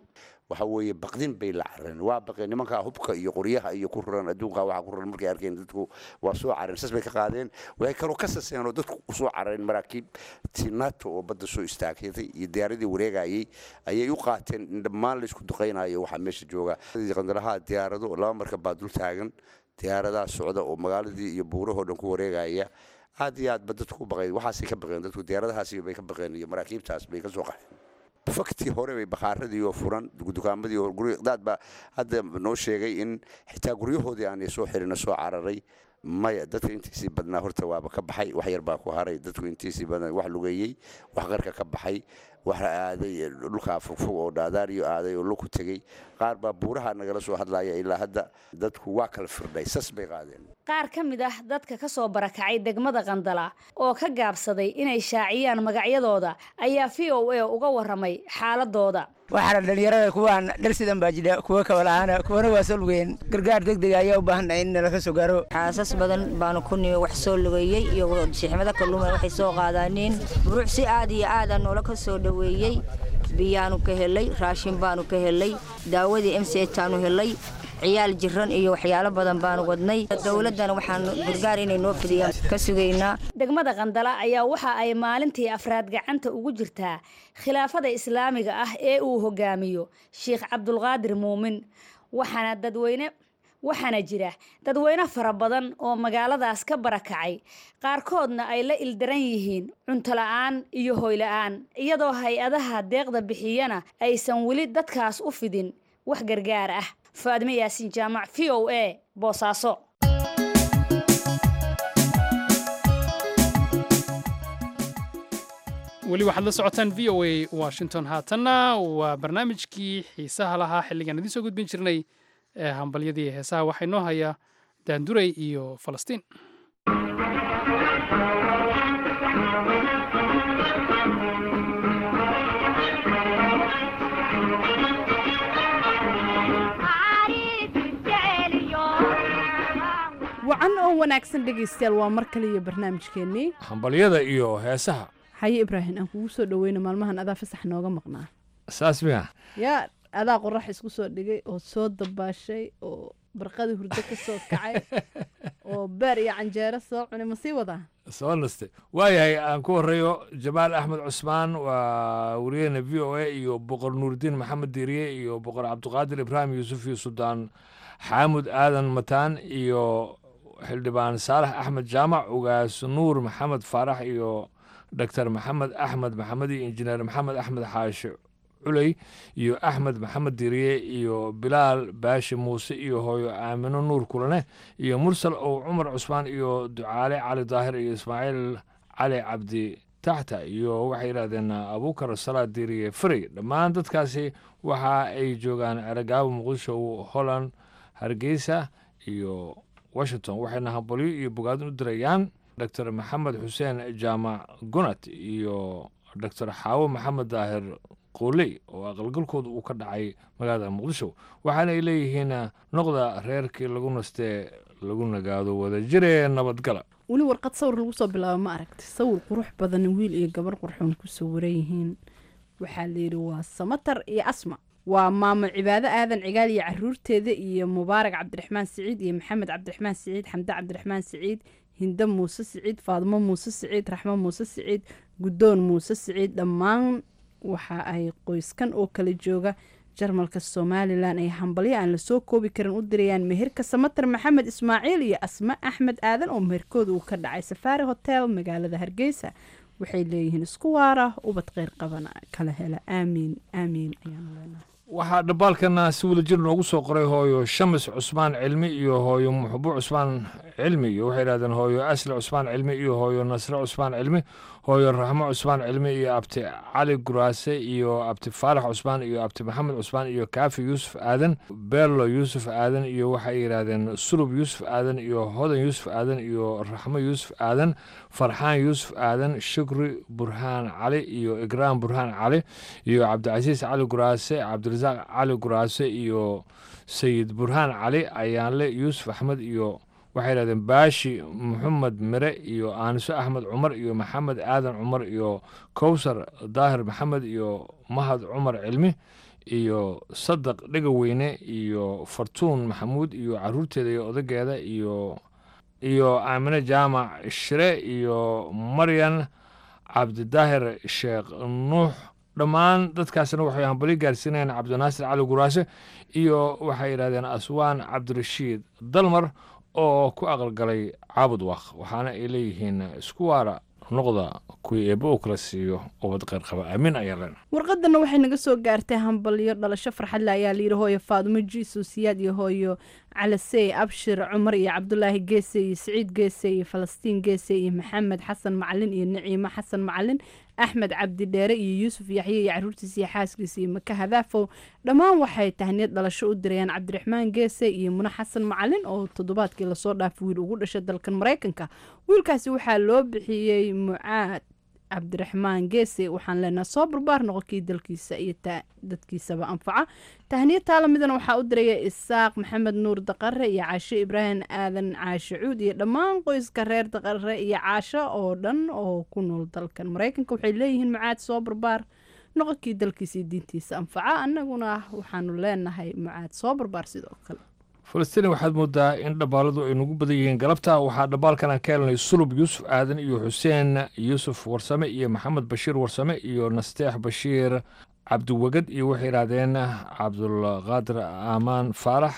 waxa weeye baqdin bay la carareen waa baqeen nimankaa hubka iyo qoryaha iyo ku ruran adduunka waxa ku ruran markay arkeen dadku waa soo carareen sas bay ka qaadeen waxay kaloo ka saseen oo dadku usoo carareen maraakiib ti nato oo badda soo istaagtay iyo diyaaradii wareegayay ayay u qaateen in dhammaan laysku duqaynayo waxaa meesha jooga qandalaha diyaarado laba markab baa dul taagan diyaaradaha socda oo magaaladii iyo buurahoo dhan ku wareegaya aad iyo aad ba dadku u baqeen waxaasay ka baqeen dadku diyaaradahaasi bay ka baqeen iyo maraakiibtaas bay ka soo qaxeen faktii hore bay bakhaaradii oo furan dukaamadii oo gurdaad baa hadda noo sheegay in xitaa guryahoodii aanay soo xirina soo cararay maya dadka intiisii badnaa horta waaba ka baxay wax yar baa ku haray dadku intiisii badnaa wax lugeeyey wax qarka ka baxay wax aaday dhulkaa fogfog oo dhaadaariyo aaday oo luku tegey qaar baa buuraha nagala soo hadlaya ilaa hadda dadku waa kala firdhay sas bay qaadeen qaar ka mid ah dadka ka soo barakacay degmada qandala oo ka gaabsaday inay shaaciyaan magacyadooda ayaa v o a uga warramay xaaladooda waxaana dhallinyarada kuwaan dhar sidan baa jidha kuwa kabalahaana kuwana waa soo lugeen gargaar degdega ayaa u baahannahay in nala ka soo gaaro xaasas badan baanu ku nimi wax soo lugeeyey iyo shixmada kalluuma waxay soo qaadaaneen buruuc si aad iyo aada noola ka soo dhoweeyey biyaanu ka helay raashin baanu ka helay daawadii m c taanu helay ciyaal jiran iyo waxyaalo badan baanu wadnay dowladdana waxaan gargaar inay noo fidiyaan ka sugaynaa degmada qandala ayaa waxa ay maalintii afraad gacanta ugu jirtaa khilaafada islaamiga ah ee uu hogaamiyo sheikh cabdulqaadir muumin waxaana dadweyne waxaana jira dadweyne fara badan oo magaaladaas ka barakacay qaarkoodna ay la ildaran yihiin cuntola-aan iyo hoyla-aan iyadoo hay-adaha deeqda bixiyana aysan weli dadkaas u fidin wax gargaar ah faadme yaasin jaamac v o a boosaaso weli waxaad la socotaan v o a washington haatanna waa barnaamijkii xiisaha lahaa xilligaan idiin soo gudbin jirnay ee hambalyadii heesaha waxaa inoo haya daanduray iyo falastiin wacan oo wanaagsan dhegaystayaal waa mar kale iyo barnaamijkeennii hambalyada iyo heesaha haye ibraahim aan kugu soo dhaweyno maalmahan adaa fasax nooga maqnaa saas miya yaa adaa qorax isku soo dhigay oo soo dabaashay oo barqadii hurdo ka soo kacay oo beer iyo canjeero soo cunay ma sii wadaa soo nastay waayahay aan ku horeeyo jamaal axmed cusmaan waa wariyahena v o a iyo boqor nuuridiin maxamed diiriye iyo boqor cabdiqaadir ibraahim yuusuf iyo suldaan xaamud aadan mataan iyo xildhibaan saalax axmed jaamac ugaas nuur maxamed faarax iyo doctor maxamed axmed maxamed iyo injineer maxamed axmed xaashi culey iyo axmed maxamed diriye iyo bilaal baashi muuse iyo hooyo aamino nuur kulane iyo mursal ow cumar cusmaan iyo ducaale cali daahir iyo ismaaciil cali cabdi taxta iyo waxay yidhahdeen abuukar salaad diriye frey dhammaan dadkaasi waxa ay joogaan eragaabo muqdisho holland hargeysa iyo washington waxayna hambalyo iyo bogaadin u dirayaan doctor maxamed xuseen jaamac gunat iyo doctor xaawo maxamed daahir qooley oo aqalgalkooda uu ka dhacay magaalada muqdisho waxaana ay leeyihiin noqda reerkii lagu nastee lagu nagaado wadajiree nabadgala weli warqad sawir lagu soo bilaabo ma aragti sawir qurux badan wiil iyo gabar qurxoon kusoo waran yihiin waxaa layidhi waa samatar iyo asma waa maamo cibaado aadan cigaal iyo caruurteeda iyo mubaarak cabdiraxmaan siciid iyo maxamed cabdiraxmaan siciid xamde cabdiraxmaan siciid hinde muuse siciid faadmo muuse siciid raxmo muuse siciid guddoon muuse siciid dhammaan waxa ay qoyskan oo kala jooga jarmalka somalilan ay hambalyo aan lasoo koobi karin u dirayaan meherka samatar maxamed ismaaciil iyo asma axmed aadan oo meherkooda uu ka dhacay safaari hotel magaalada hargeysa waxay leeyihiin isku waara ubad kheyr qabana kala hela aamiin aamiin ayaanu leenahay waxaa dhambaalkana si wadajir noogu soo qoray hooyo shamis cusmaan cilmi iyo hooyo muxbo cusmaan cilmi iyo waxay yidhahdeen hooyo asli cusmaan cilmi iyo hooyo nasre cusmaan cilmi hooyo raxmo cusmaan cilmi iyo abti cali guraase iyo abti faarax cusmaan iyo abti maxamed cusmaan iyo kaafi yuusuf aadan beerlo yuusuf aadan iyo waxay yidhaahdeen sulub yuusuf aadan iyo hodan yuusuf aadan iyo raxmo yuusuf aadan farxaan yuusuf aadan shukri burhaan cali iyo igraam burhaan cali iyo cabdicasiis cali guraase cabdirasaaq cali guraase iyo sayid burhaan cali ayaanle yuusuf axmed iyo waxay yidhahdeen baashi maxamed mire iyo aaniso axmed cumar iyo maxamed aadan cumar iyo kowsar daahir maxamed iyo mahad cumar cilmi iyo sadaq dhegaweyne iyo fartuun maxamuud iyo caruurteeda iyo odageeda iyo iyo aamine jaamac shire iyo maryan cabdidaahir sheekh nuux dhammaan dadkaasna waxay hambali gaarsiinayaan cabdinaasir cali guraase iyo waxay yidhahdeen aswaan cabdirashiid dalmar oo ku aqalgalay caabud waaq waxaana ay leeyihiin isku waara noqda kuwii eebba uu kala siiyo ubad kheyr qaba aamin ayaa leen warqadana waxay naga soo gaartay hambalyo dhalasho farxadle ayaa layidhi hooyo faadumo jiiso siyaad iyo hooyo calasey abshir cumar iyo cabdulaahi geese iyo siciid geese iyo falastiin geese iyo maxamed xasan macalin iyo naciimo xasan macalin axmed cabdi dheere iyo yuusuf yaxye iyo caruurtiisa iyo xaaskiisa iyo maka hadaafow dhammaan waxay tahniyad dhalasho u dirayaan cabdiraxmaan geese iyo mune xasan macalin oo toddobaadkii lasoo dhaafay wiil ugu dhashay dalkan maraykanka wiilkaasi waxaa loo bixiyey mucaad cabdiraxmaan geese waxaan leenaha soo barbaar noqonkii dalkiisa iyo dadkiisaba anfaca tahniya taalamidana waxaa u diraya isaaq maxamed nuur daqare iyo caasho ibraahim aadan caasho cuud iyo dhammaan qoyska reer daqare iyo caasho oo dhan oo ku nool dalkan maraykanka waxay leeyihiin mucaad soo barbaar noqonkii dalkiisa iyo diintiisa anfaca annaguna waxaanu leenahay mucaad soo barbaar sidoo kale falastiin waxaad moodaa in dhabbaaladu ay nagu badan yihiin galabta waxaa dhabbaalkan aan ka helnay sulub yuusuf aadan iyo xuseen yuusuf warsame iyo maxamed bashiir warsame iyo nasteex bashiir cabdiwegad iyo waxay yidhaahdeen cabdulqaadir aamaan faarax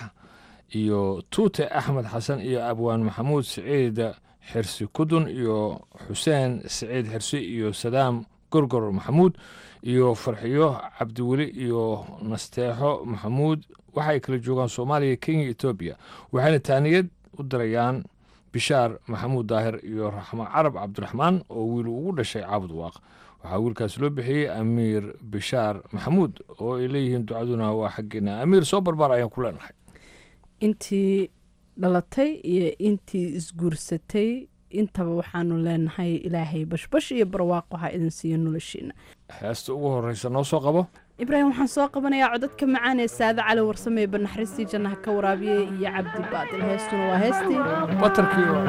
iyo tuute axmed xasan iyo abwaan maxamuud siciid xirsi kudun iyo xuseen siciid xirsi iyo sadaam gorgor maxamuud iyo farxiyo cabdiweli iyo nasteexo maxamuud waxay kala joogaan soomaaliya kenya etoobiya waxayna taaniyad u dirayaan bishaar maxamuud daahir iyo raxmo carab cabdiraxmaan oo wiil ugu dhashay caabud waaq waxaa wiilkaas loo bixiyey amiir bishaar maxamuud oo ay leeyihiin ducaduna waa xaggeena amiir soo barbaar ayaan ku leenahay intii dhalatay iyo intii isguursatay intaba waxaanu leenahay ilaahay bashbash iyo barwaaqo ha idin siiyo noloshiina heesta ugu horreysa noo soo qabo ibraahim waxaan soo qabanayaa codadka macaan ee saade cali warsame ee banaxriistii jannaha ka waraabiyey iyo cabdi baadil heestuna waa heestii batarkii oo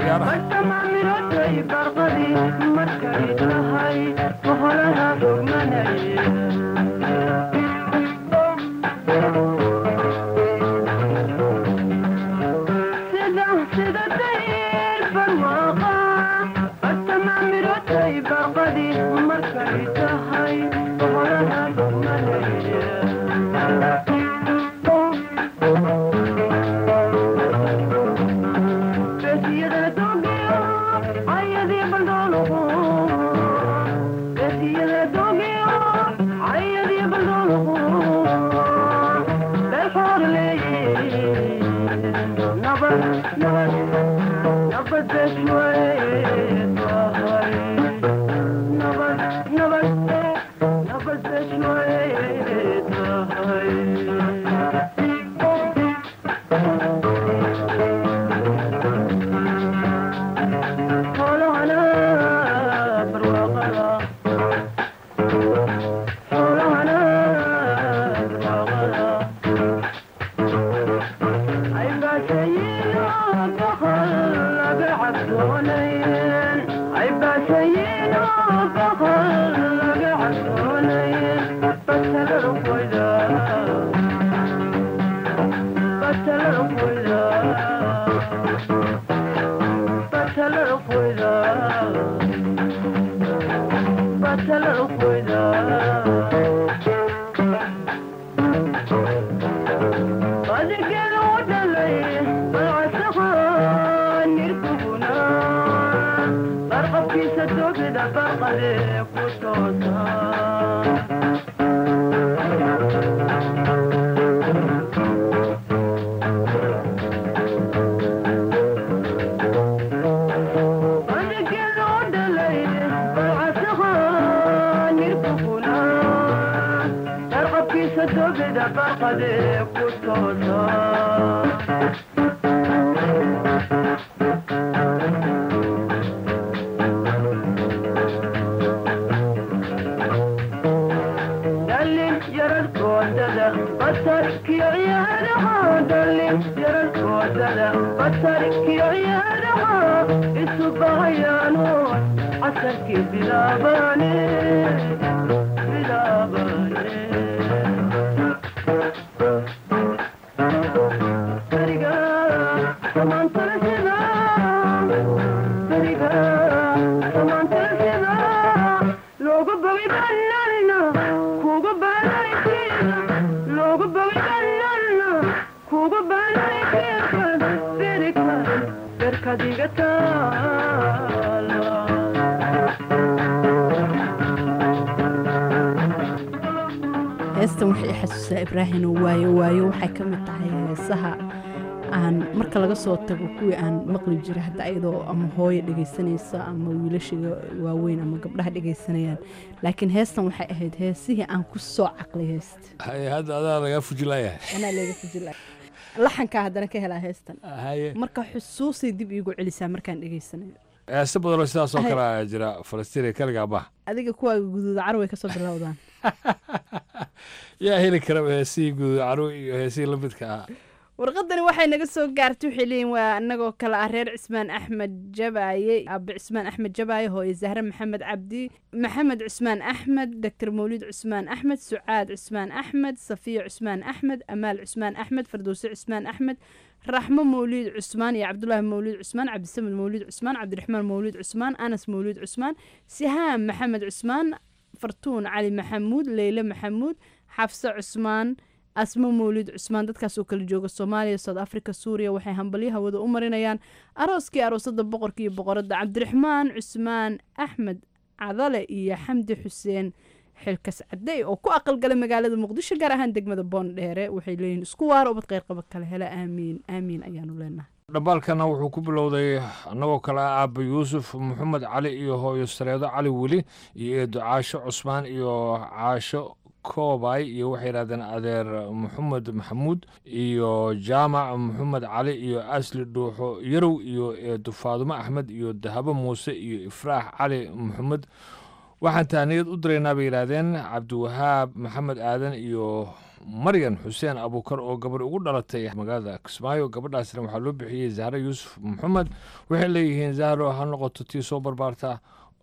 adiga taala heestan waxay i xasuusaa ibraahino waayo waayo waxay ka mid tahay heesaha aan marka laga soo tago kuwii aan maqli jiray hadda ayadoo ama hooyo dhegaysanaysa ama wiilashiga waaweyn ama gabdhaha dhegaysanayaan laakiin heestan waxay ahayd heesihii aan ku soo caqlay heesta haye hadda adaa lagaa fujilayahay anaa leega fujila laxankaa haddana ka helaa heestan haye marka xusuusay dib iigu celisaa markaan dhegaysanayo heese badanoo sidaas oo Haye. kale ayaa jira falastiiniya kaligaa bah adiga kuwaaga guduuda carway ka soo bilowdaan yaa heli karaba heesihii guud caruw iyo heesihii la midka ah warqadani waxay naga soo gaartay waxay leeyihin waa anagoo kale ah reer cismaan axmed jabaaye aabe cismaan axmed jabaaye hooye zahre maxamed cabdi maxamed cismaan axmed doctor mawlid cismaan axmed sucaad cismaan axmed safiya cismaan axmed amaal cismaan axmed fardowse cismaan axmed raxmo mawlid cusmaan iyo cabdulaahi mawlid cusmaan cabdisamed mawlid cusmaan cabdiraxmaan mawlid cusmaan anas mawlid cusmaan sihaam maxamed cusmaan fartuun cali maxamuud leyle maxamuud xafse cusmaan asmo mawlid cusmaan dadkaas oo kala jooga soomaaliya south africa suuriya waxay hambalyo hawada u marinayaan arooskii aroosada boqorka iyo boqoradda cabdiraxmaan cusmaan axmed cadale iyo xamdi xuseen xilkas cadey oo ku aqalgala magaalada muqdisho gaar ahaan degmada boondheere waxay leeyihiin isku waaro ubad qeyrqaba kale hela aamiin aamiin ayaanu leenahay dhambaalkana wuxuu ku bilowday annagoo kale ah aaba yuusuf maxamed cali iyo hooyo sareedo cali weli iyo eedo caasho cusmaan iyo caasho koobay iyo waxay yidhahdeen adeer maxamed maxamuud iyo jaamac maxamed cali iyo asli dhuuxo yarow iyo eedo faadumo axmed iyo dahabo muuse iyo ifraax cali maxamed waxaan tahniyad u diraynaa bay yidhaahdeen cabdiwahaab maxamed aadan iyo maryan xuseen abuukar oo gabarh ugu dhalatay magaalada kismaayo gabadhaasna waxaa loo bixiyey zahre yuusuf maxamed waxay leeyihiin zahro ha noqoto tii soo barbaarta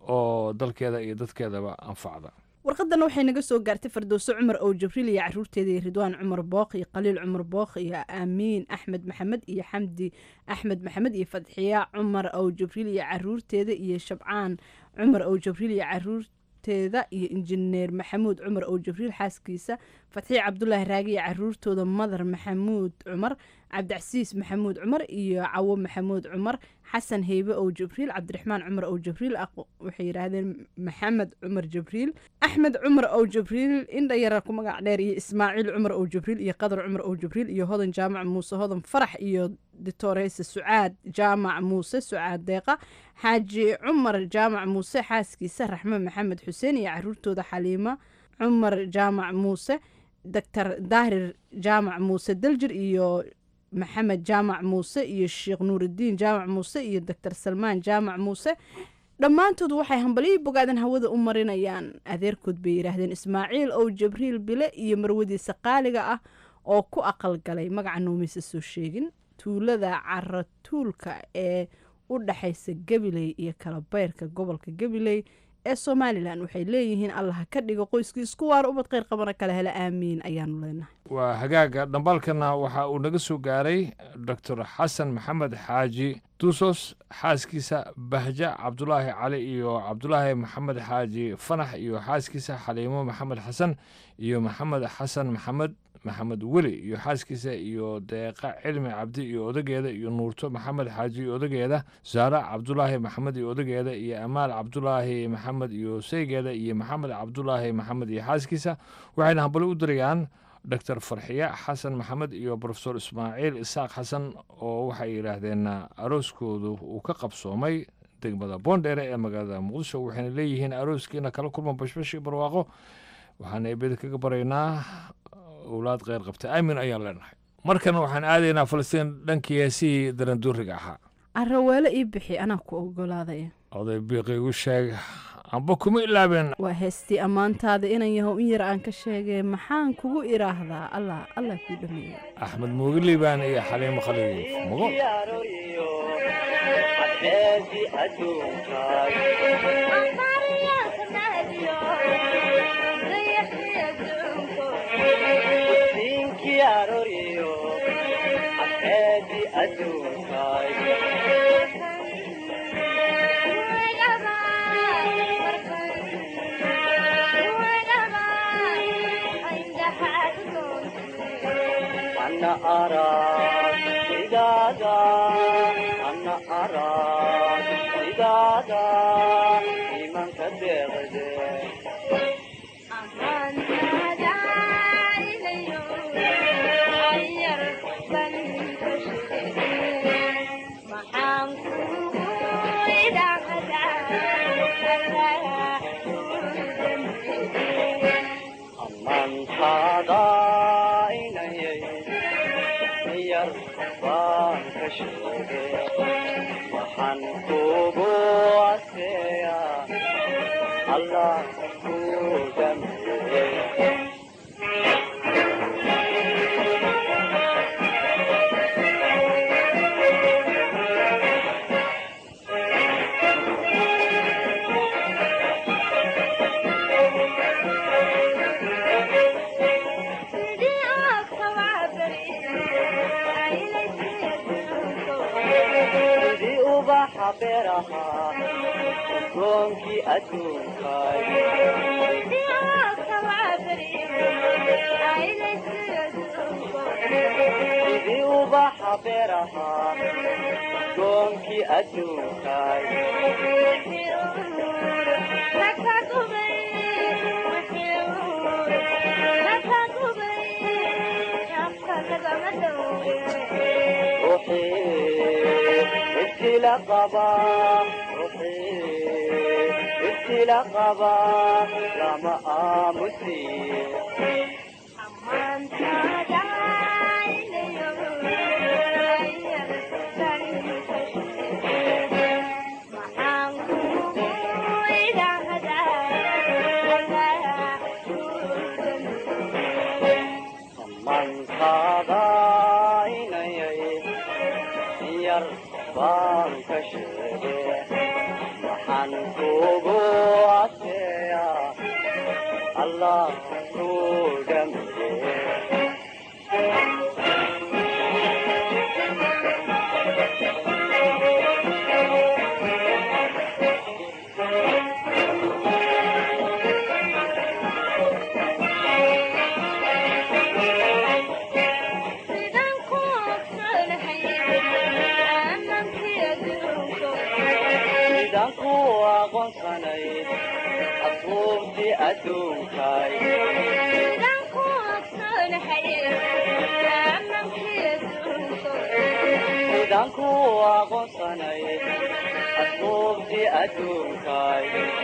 oo dalkeeda iyo dadkeedaba anfacda warqadana waxay naga soo gaartay fardowse cumar ow jibriil iyo caruurteeda iyo ridwaan cumar bookh iyo khaliil cumar bookh iyo aamiin axmed maxamed iyo xamdi axmed maxamed iyo fadxiya cumar ow jibriil iyo caruurteeda iyo shabcaan cumar ow jibriil iyo caruurteeda iyo injineer maxamuud cumar ow jibriil xaaskiisa fatxiya cabdulaahi raagi iyo caruurtooda madar maxamuud cumar cabdicasiis maxamuud cumar iyo cawo maxamuud cumar xasan heybe ow jibriil cabdiraxmaan cumar ow jibriil waxay yidhaahdeen maxamed cumar jibriil axmed cumar ow jibriil indha yara ku magac dheer iyo ismaaciil cumar ow jibriil iyo qadar cumar ow jibriil iyo hodan jaamac muuse hodan farax iyo ditoreyse sucaad jaamac muuse sucaad deeqa xaaji cumar jaamac muuse xaaskiisa raxme maxamed xuseen iyo caruurtooda xaliima cumar jaamac muuse doctor daahir jaamac muuse daljir iyo maxamed jaamac muuse iyo sheekh nuurudiin jaamac muuse iyo doctor salmaan jaamac muuse dhammaantood waxay hambalyo bogaadan hawada u marinayaan adeerkood bay yidhaahdeen ismaaciil ow jibriil bile iyo marwadiisa qaaliga ah oo ku aqalgalay magaca noomaysa soo sheegin tuulada caratuulka ee u dhaxaysa gabiley iyo kalabeyrka gobolka gabiley ee somalilan waxay leeyihiin allaha ka dhigo qoyskii isku waar ubad kheyr qabana kale hele aamiin ayaanu leenahay waa hagaaga dhambaalkana waxa uu naga soo gaaray doctor xasan maxamed xaaji duusos xaaskiisa bahja cabdulaahi cali iyo cabdulaahi maxamed xaaji fanax iyo xaaskiisa xaliimo maxamed xasan iyo maxamed xasan maxamed maxamed weli iyo xaaskiisa iyo deeqa cilmi cabdi iyo odageeda iyo nuurto maxamed xaaji iyo odageeda saara cabdulaahi maxamed iyo odageeda iyo amaal cabdulaahi maxamed iyo seygeeda iyo maxamed cabdulaahi maxamed iyo xaaskiisa waxayna hambali u dirayaan doctor farxiya xasan maxamed iyo profesor ismaaciil isaaq xasan oo waxay yidhaahdeen arooskoodu uu ka qabsoomay degmada boondheere ee magaalada muqdisho waxayna leeyihiin arooskiina kala kulma bashbash iyo barwaaqo waxaana eebeda kaga baraynaa owlaad kheyr qabta aamin ayaan leenahay markana waxaan aadaynaa falastiin dhankii heesihii daranduuriga ahaa araweelo ii bixi anaa ku ogolaadaya oday biiqi igu sheeg amba kuma ilaabeen waa heestii ammaantaada inan yahow in yar aan ka sheegay maxaan kugu idhaahdaa allah allah kuu dhameeya axmed muugiliibaan iyo xaliimo khaliif mugo أنا أراك إذا أنا daraad sidaada imanka deeqde amantaada inayay yar baan ka sheege waxaan kugu aseeya allah ku dambeeye sidii ubaxa beeraha udgoonkii adduunkay sidii ubaxa beeraha udgoonkii adduunkay ibtila qaba ibtila qaba lama aamusiye mankaada inayay yar baan ka sheege waxaan kugu aseeya allah ku dambeeye sidaan ku aqoonsanay asbuubtii adduunkay sidaan ku aqoonsanay asbuubtii adduunkay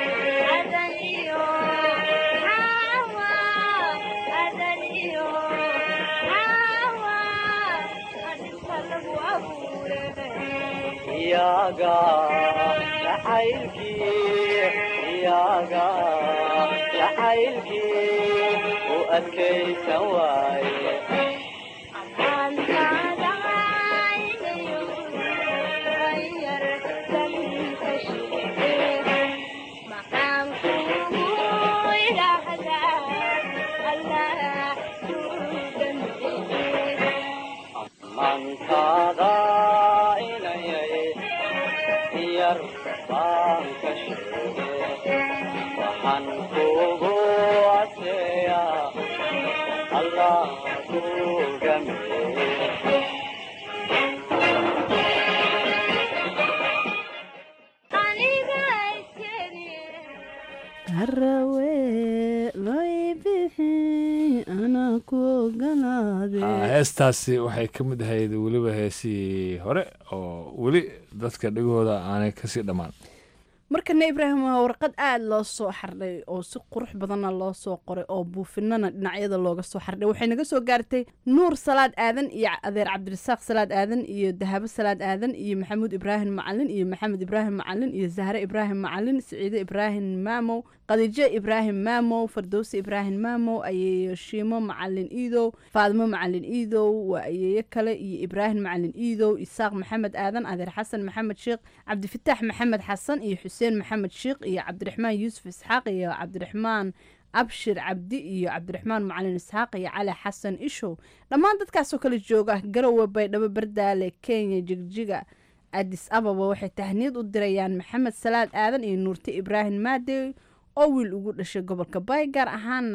iyaga jacaylkii iyaga jacaylkii u adkaysan waaye mankaada inayay yar baan ka sheege waxaan kugu aseeya allah ku dambeeye harawe loo bixi anaa ku ogolaade Ah, heestaasi waxay ka mid ahayd weliba heesii hore oo weli dadka dhegahooda aanay kasii dhammaan markana ibraahim waa warqad aada loo soo xardhay oo si qurux badanna loo soo qoray oo buufinana dhinacyada looga soo xardhay waxay naga soo gaartay nuur salaad aadan iyo adeer cabdirasaaq salaad aadan iyo dahabo salaad aadan iyo maxamuud ibraahim macalin iyo maxamed ibraahim macalin iyo zahre ibraahim macalin siciide ibraahim maamow khadiijo ibraahim maamow fardowsi ibraahim maamow ayeeyo shiimo macalin iidow faadimo macalin iidow waa ayeeyo kale iyo ibraahim macalin iidow isaaq maxamed aadan adeer xasan maxamed sheekh cabdifitaax maxamed xasan iyo xuseen maxamed sheekh iyo cabdiraxmaan yuusuf isxaaq iyo cabdiraxmaan abshir cabdi iyo cabdiraxmaan macalin isxaaq iyo cali xasan ishow dhammaan dadkaasoo kale jooga garowe baydhabo bardaale kenya jigjiga adis ababa waxay tahniyad u dirayaan maxamed salaad aadan iyo nuurte ibraahim maadey oo wiil ugu dhashay gobolka baay gaar ahaana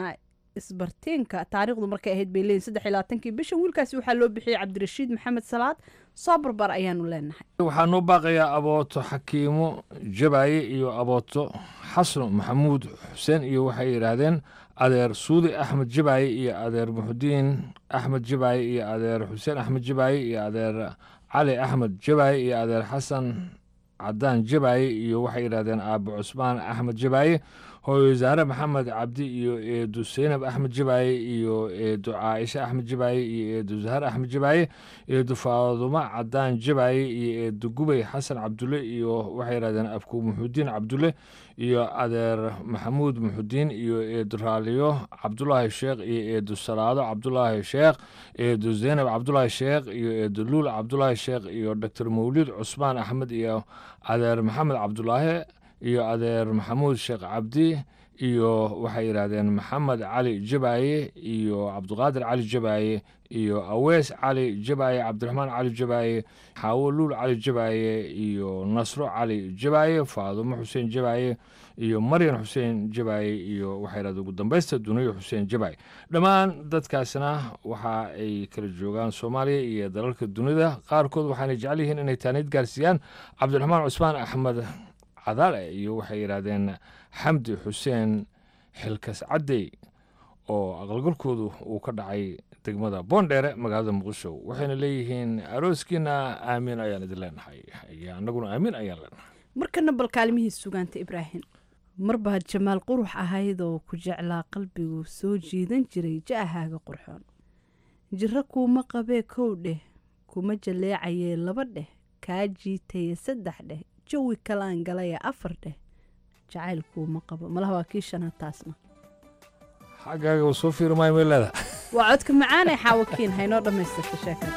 isbartiinka taariikhdu markay ahayd bay leeyihin saddex iyo labaatankii bishan wiilkaasi waxaa loo bixiyey cabdirashiid maxamed salaad soo barbar ayaanu leenahay waxaa noo baaqayaa abooto xakiimo jabaaye iyo abooto xasan maxamuud xuseen iyo waxay yidhaahdeen adeer suudi axmed jabaaye iyo adeer muxudiin axmed jabaaye iyo adeer xuseen axmed jabaaye iyo adeer cali axmed jabaaye iyo adeer xasan cadaan jabaaye iyo waxay yidhahdeen aabo cusmaan axmed jabaaye hooyo wasaare maxamed cabdi iyo eedu seynab axmed jabaaye iyo eedu caaisha axmed jabaaye iyo eedu zahar axmed jabaaye eedu faadumo cadaan jabaaye iyo eedu gubay xasan cabdulle iyo waxay yidhahdeen abku muxudiin cabdulle iyo adeer maxamuud muxudiin iyo eedu raaliyo cabdulaahi sheekh iyo eedu salaado cabdulaahi sheekh eedu zeynab cabdulaahi sheekh iyo eedu luul cabdulaahi sheekh iyo doctor mawlid cusmaan axmed iyo adeer maxamed cabdulaahi iyo adeer maxamuud sheekh cabdi iyo waxay yidhaahdeen maxamed cali jabaaye iyo cabdiqaadir cali jabaaye iyo awees cali jabaaye cabdiraxmaan cali jabaaye xaawo luul cali jabaaye iyo nasro cali jabaaye faadumo xuseen jabaaye iyo maryan xuseen jabaaye iyo waxay yidhahdeen ugu dambaysta duniyo xuseen jabaaye dhammaan dadkaasna waxa ay kala joogaan soomaaliya iyo dalalka dunida qaarkood waxaana jecel yihiin inay taaniid gaarsiiyaan cabdiraxmaan cusmaan axmed cadaale iyo waxay yidhaahdeen xamdi xuseen xilkas caddey oo aqalgalkoodu uu ka dhacay degmada boondheere magaalada muqdisho waxayna leeyihiin arooskiina aamiin ayaan idin leenahay iyo annaguna aamiin ayaan leenahay markana bal kaalmihii sugaanta ibraahim marbaad jamaal qurux ahaydoo ku jeclaa qalbigu soo jiidan jiray ja'ahaaga qurxoon jiro kuuma qabee kow dheh kuma jaleecayee laba dheh kaa jiitaye saddex dheh jawi kalaan galaya afar dheh jacaylkuuma qabo malaha waa kii shanaad taasna xaggaaga uu soo fiiri maayo meelada waa codka macaanee xaawakiin haynoo dhammaystirta sheekada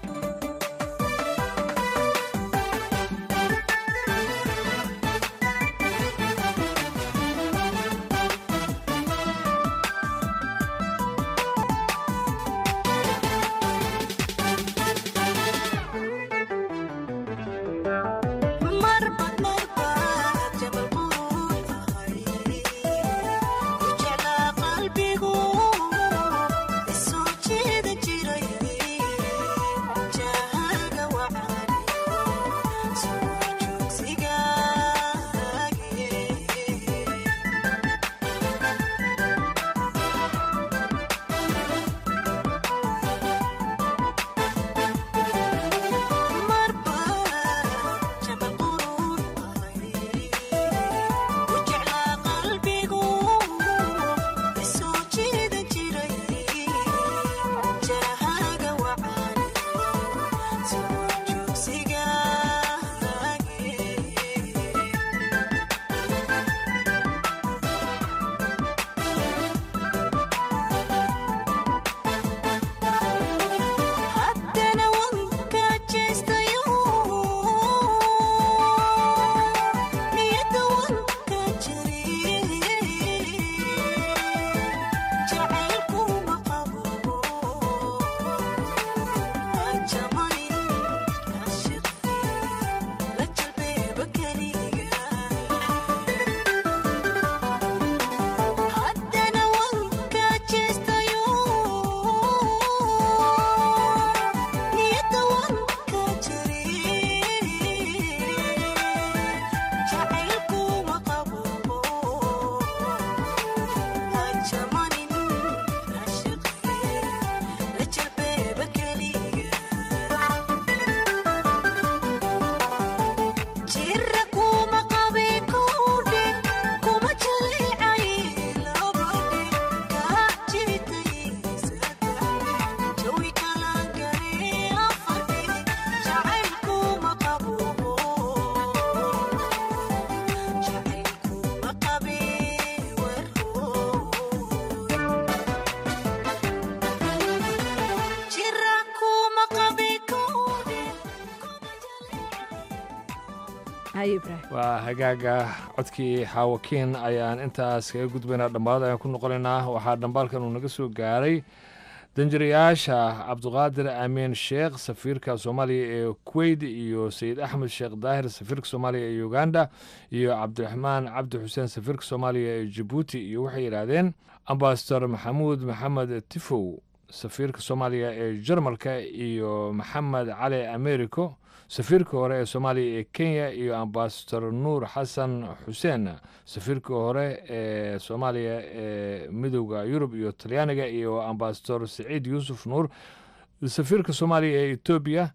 waa hagaaga codkii xaawakiin ayaan intaas kaga gudbaynaa dhammaad ayaan ku noqonaynaa waxaa dhambaalkan uu naga soo gaaray danjirayaasha cabdiqaadir amiin sheekh safiirka soomaaliya ee kuweyt iyo sayid axmed sheekh daahir safiirka soomaaliya ee uganda iyo cabdiraxmaan cabdi xuseen safiirka soomaaliya ee jabuuti iyo waxay yidhaahdeen ambasador maxamuud maxamed tifow safiirka soomaaliya ee jarmalka iyo maxamed cali americo safiirka hore ee soomaaliya ee kenya iyo ambasador nuur xasan xuseen safiirka hore ee soomaaliya ee midowda yurub iyo talyaaniga iyo ambasador saciid yuusuf nuur safiirka soomaaliya ee etoobiya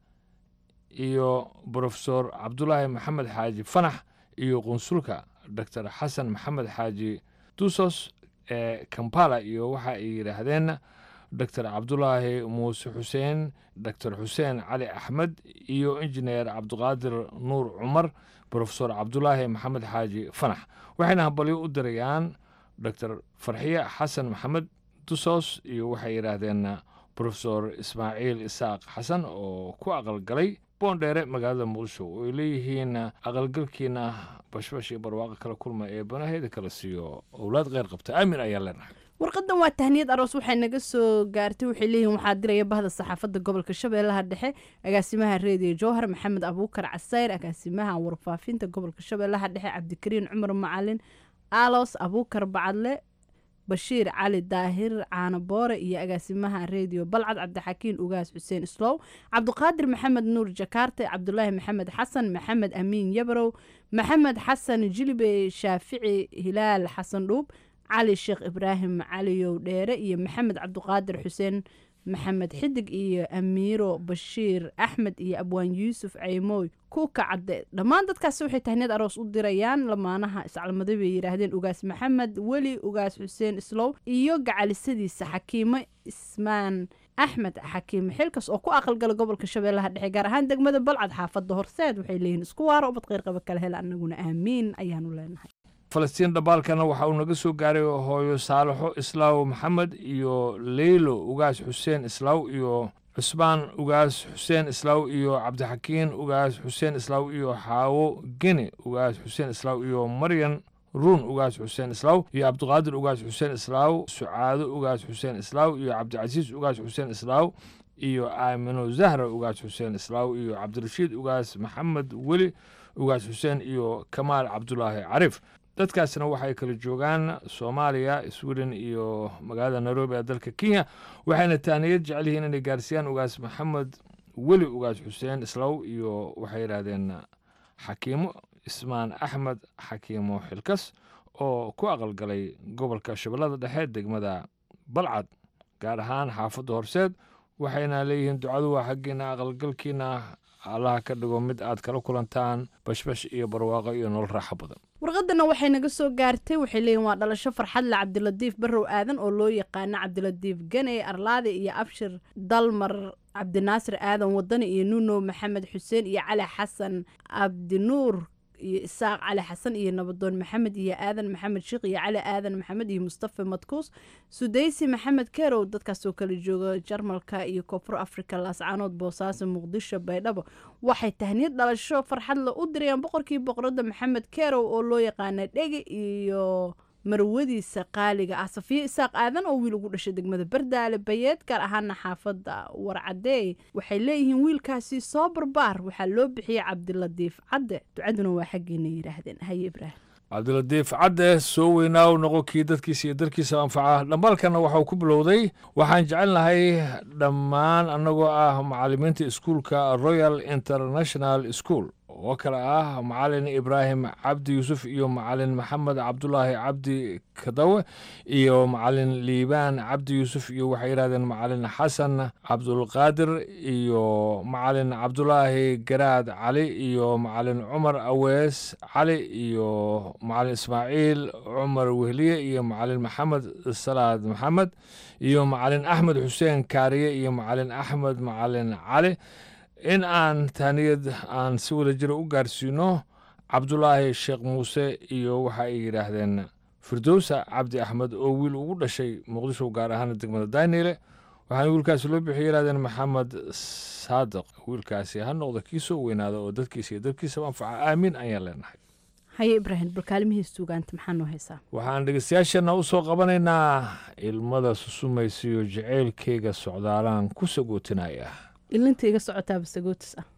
iyo brofesor cabdulaahi maxamed xaaji fanax iyo qunsulka doctor xasan maxamed xaaji dusos ee kampala iyo waxa ay yidhaahdeen doctor cabdulaahi muuse xuseen doctor xuseen cali axmed iyo injineer cabdiqaadir nuur cumar brofesor cabdulaahi maxamed xaaji fanax waxayna hambalyo u dirayaan doctor farxiye xasan maxamed dusos iyo waxay yidhaahdeen brofesor ismaaciil isaaq xasan oo ku aqalgalay boondheere magaalada muqdisho oo ay leeyihiin aqalgalkiina bashbash iyo barwaaqo kala kulma ee banaheeda kala siiyo owlaad kheyr qabta aamin ayaan leenahay warqadan waa tahniyad aroos waxay naga soo gaartay waxay leeyihiin waxaa diraya bahda saxaafadda gobolka shabeellaha dhexe agaasimaha reediyo jowhar maxamed abuukar casayr agaasimaha warfaafinta gobolka shabeellaha dhexe cabdikariin cumar macalin alos abuukar bacadle bashiir cali daahir caano boore iyo agaasimaha reediyo balcad cabdixakiin ugaas xuseen islow cabdiqaadir maxamed nuur jakaarte cabdulaahi maxamed xasan maxamed amiin yabrow maxamed xasan jilibe shaafici hilaal xasan dhuub cali sheekh ibraahim caliyow dheere iyo maxamed cabdiqaadir xuseen maxamed xidig iyo amiiro bashiir axmed iyo abwaan yuusuf caymooy kuuka cadde dhammaan dadkaasi waxay tahniyad aroos u dirayaan lamaanaha iscalmaday bay yidhaahdeen ugaas maxamed weli ugaas xuseen islow iyo gacalisadiisa xakiimo ismaan axmed xakiime xilkas oo ku aqalgala gobolka shabeellaha dhexe gaar ahaan degmada balcad xaafadda horseed waxay leeyihiin isku waaro ubad qeyrqaba kala hel annaguna aamiin ayaanu leenahay falastiin dhabaalkana waxa uu naga soo gaaray hooyo saalaxo islaaw maxamed iyo leylo ugaas xuseen islaaw iyo cusmaan ugaas xuseen islaaw iyo cabdixakiin ugaas xuseen islaaw iyo xaawo geni ugaas xuseen islaaw iyo maryan ruun ugaas xuseen islaaw iyo cabdiqaadir ugaas xuseen islaaw sucaado ugaas xuseen islaaw iyo cabdicasiis ugaas xuseen islaaw iyo aamino zahra ugaas xuseen islaaw iyo cabdirashiid ugaas maxamed weli ugaas xuseen iyo kamaal cabdulaahi cariif dadkaasna waxay kala joogaan soomaaliya sweden iyo magaalada nairobi ee dalka kenya waxayna taaniyad jecel yihiin inay gaarsiiyaan ugaas maxamed weli ugaas xuseen islaw iyo waxay yidhaahdeen xakiimo ismaan axmed xakiimo xilkas oo ku aqalgalay gobolka shabeellada dhexe degmada balcad gaar ahaan xaafadda horseed waxayna leeyihiin ducadu waa xaggiina aqalgalkiina allaha ka dhigo mid aad kala kulantaan bashbash iyo barwaaqo iyo nolol raaxo badan warqadana waxay naga soo gaartay waxay leeyihin waa dhalasho farxadle cabdilatiif barrow aadan oo loo yaqaano cabdilatiif ganey arlaade iyo abshir dalmar cabdinaasir aadan wadani iyo nuno maxamed xuseen iyo cali xasan abdinuur iyo isaaq cali xasan iyo nabadoon maxamed iyo aadan maxamed sheekh iyo cali aadan maxamed iyo mustafa madkuus sudaysi maxamed kerow dadkaasoo kala jooga jarmalka iyo koonfur africa laascaanood boosaaso muqdisho baydhabo waxay tahniyad dhalasho farxadle u dirayaan boqorkii boqorada maxamed kerow oo loo yaqaana dhegi iyo marwadiisa qaaliga ah safiyo isaaq aadan oo wiil ugu dhashay degmada bardaale bayeed gaar ahaana xaafadda warcadeey waxay leeyihiin wiilkaasi soo barbaar waxaa loo bixiyey cabdilatiif cadde ducaduna waa xaggeena yidhaahdeen haye ibraahim cabdilatiif cadde soo weynaaw noqo kii dadkiisa iyo dalkiisa anfaca dhambaalkana waxau ku bilowday waxaan jecelnahay dhammaan annagoo ah macallimiinta iskuulka royal international school oo kale ah macalin ibraahim cabdi yuusuf iyo macalin maxamed cabdulaahi cabdi kadawe iyo macalin liibaan cabdi yuusuf iyo waxay yidhahdeen macalin xasan cabdulqaadir iyo macalin cabdulaahi garaad cali iyo macalin cumar awees cali iyo macalin ismaaciil cumar wehliye iyo macalin maxamed salaad maxamed iyo macalin axmed xuseen kaariye iyo macalin axmed macalin cali in aan taaniyad aan si wada jira u gaarsiino cabdulaahi sheekh muuse iyo waxa ay yidhaahdeen firdowsa cabdi axmed oo wiil ugu dhashay muqdisho gaar ahaan degmada daynile waxaana wiilkaasi loo bixiyay yidhahdeen maxamed saadiq wiilkaasi ha noqda kii soo weynaada oo dadkiisa iyo dalkiisaba anfaca aamiin ayaan leenahay haye ibraahim balkaalimihiis suugaanta maxaa noo haysaa waxaan dhegeystayaashana u soo qabanaynaa ilmada susumaysiyo jaceylkeyga socdaalaan ku sagootinaya ilinta iga socotaaba sagootis ah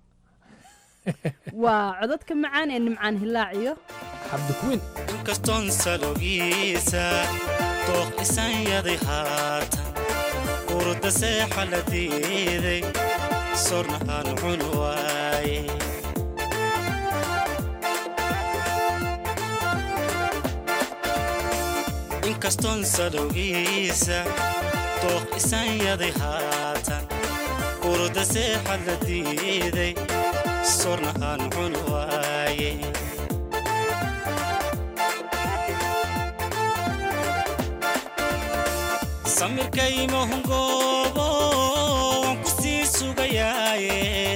waa codadka macaan ee nimcaan hilaaciyo cabdikuwiin inkastoon salogiisa dooq isanyaday haatan urda seexa la diiday sorna aan cun waaye inkastoon sadowgiisa dooq isanyaday haatan urda seexa la diiday sorna aan cun waaye samirkaymahungoobo waan ku sii sugayaaye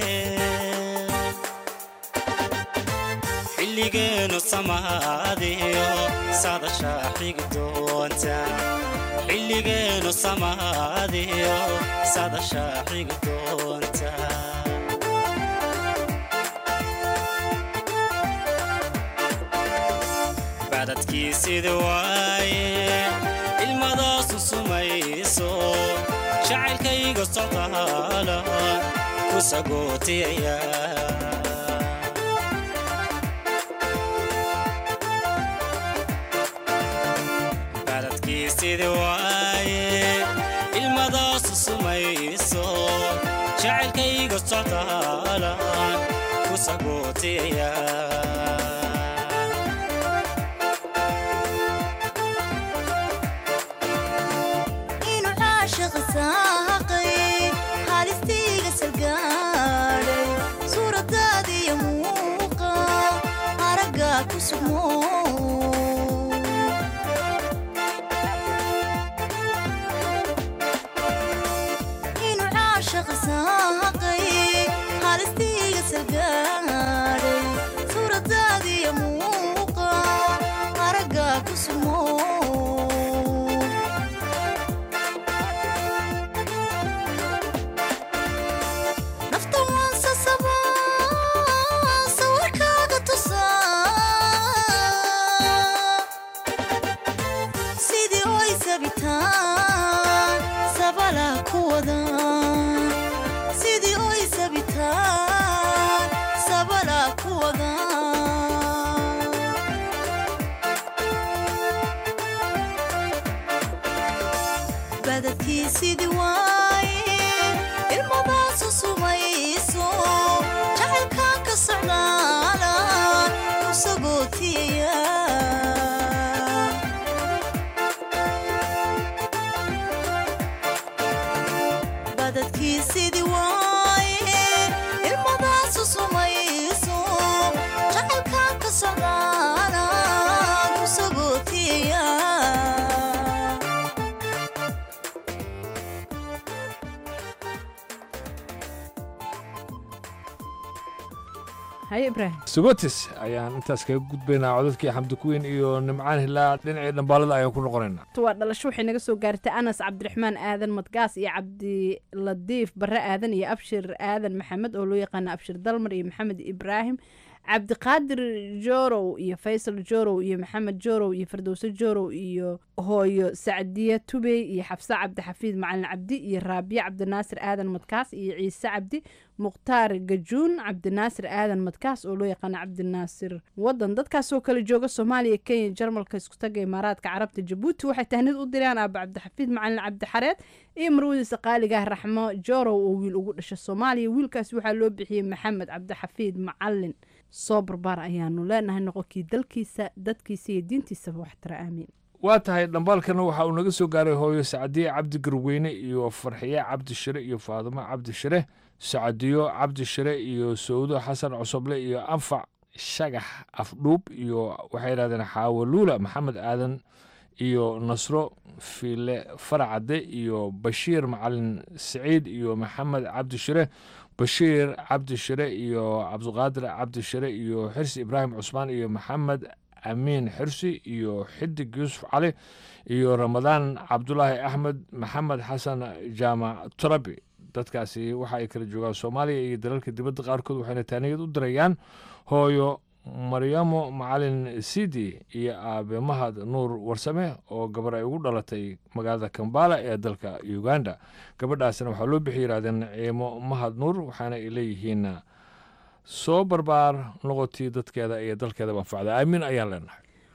xilligeenu samaadiyo sadashaa xigi doonta xilligeenu samaadiyo sadashaa xigi doonta badadkii sida waaye ilmadaasu sumayso jacaylkayga socdaala ku sagootiyaya baladkii sida waaye ilmadaasu sumayso jacaylkayga socdaala ku sagootiyaya inuu caashiq saaqay halistiiga salgaadhay suuradaadiyo muuqa araggaa ku sugmo inuu caashiq saaqay halistiiga salgaadhay suuradaadiyo muuqa araggaa ku sugmo nafta waan sasabaa sawirkaaga tusaa sidii oy sabitaan sabala ku wada sidii oy sabitaan sabala ku wada badadkii sidii waaye ilmadaasu sumayso jacaylkaan ka socdaala ku sagootiyaya badadkii sidii waaye ilmadaasu sumayso jacaylkaan ka socdaala ku sagootiyaya haye ibraahim sugotis ayaan intaas kaga gudbaynaa codadkii xamdi kuweyn iyo nimcaan hilaa dhinacii dhambaalada ayaan ku noqonaynaa waa dhalasho waxay naga soo gaartay anas cabdiraxmaan aadan madgaas iyo cabdiladiif barre aadan iyo abshir aadan maxamed oo loo yaqaana abshir dalmar iyo maxamed ibraahim cabdiqaadir jorow iyo faysal jorow iyo maxamed jorow iyo fardowse jorow iyo hooyo sacdiye tubey iyo xafse cabdixafiid macalin cabdi iyo raabiye cabdinaasir aadan madkaas iyo ciise cabdi mukhtaar gajuun cabdinaasir aadan madkaas oo loo yaqaana cabdinaasir wadan dadkaasoo kale jooga soomaaliya kenya jarmalka iskutaga imaaraadka carabta jabuuti waxay tahnid u diraan aaba cabdixafiid macalin cabdixareed iyo marwadiisa qaaligaah raxmo jorow oo wiil ugu dhasha soomaaliya wiilkaas waxaa loo bixiyey maxamed cabdixafiid macalin soo barbaar ayaanu leenahay noqonkii dalkiisa dadkiisa iyo diintiisaba waxtara aamiin waa tahay dhambaalkana waxa uu naga soo gaaray hooyo sacdiye cabdi garweyne iyo farxiye cabdi shire iyo faadimo cabdi shire sacdiyo cabdi shire iyo sawdo xasan cosoble iyo anfac shagax afdhuub iyo waxay yidhahdeen xaawaluula maxamed aadan iyo nasro fiile faracade iyo bashiir macalin siciid iyo maxamed cabdi shire bashiir cabdi shire iyo cabdiqaadir cabdi shire iyo xirsi ibraahim cusmaan iyo maxamed amiin xirsi iyo xidig yuusuf cali iyo ramadaan cabdulaahi axmed maxamed xasan jaamac turabi dadkaasi waxa ay kala joogaan soomaaliya iyo dalalka dibadda qaarkood waxayna taaniyad u dirayaan hooyo maryamo macalin sidi iyo aabe mahad nuur warsame oo gabar ay ugu dhalatay magaalada kambala ee dalka uganda gabadhaasina waxaa loo bixi yidhahdeen ciimo mahad nuur waxaana ay leeyihiin soo barbaar noqotii dadkeeda iyo dalkeeda manfacda aamiin ayaan leenahay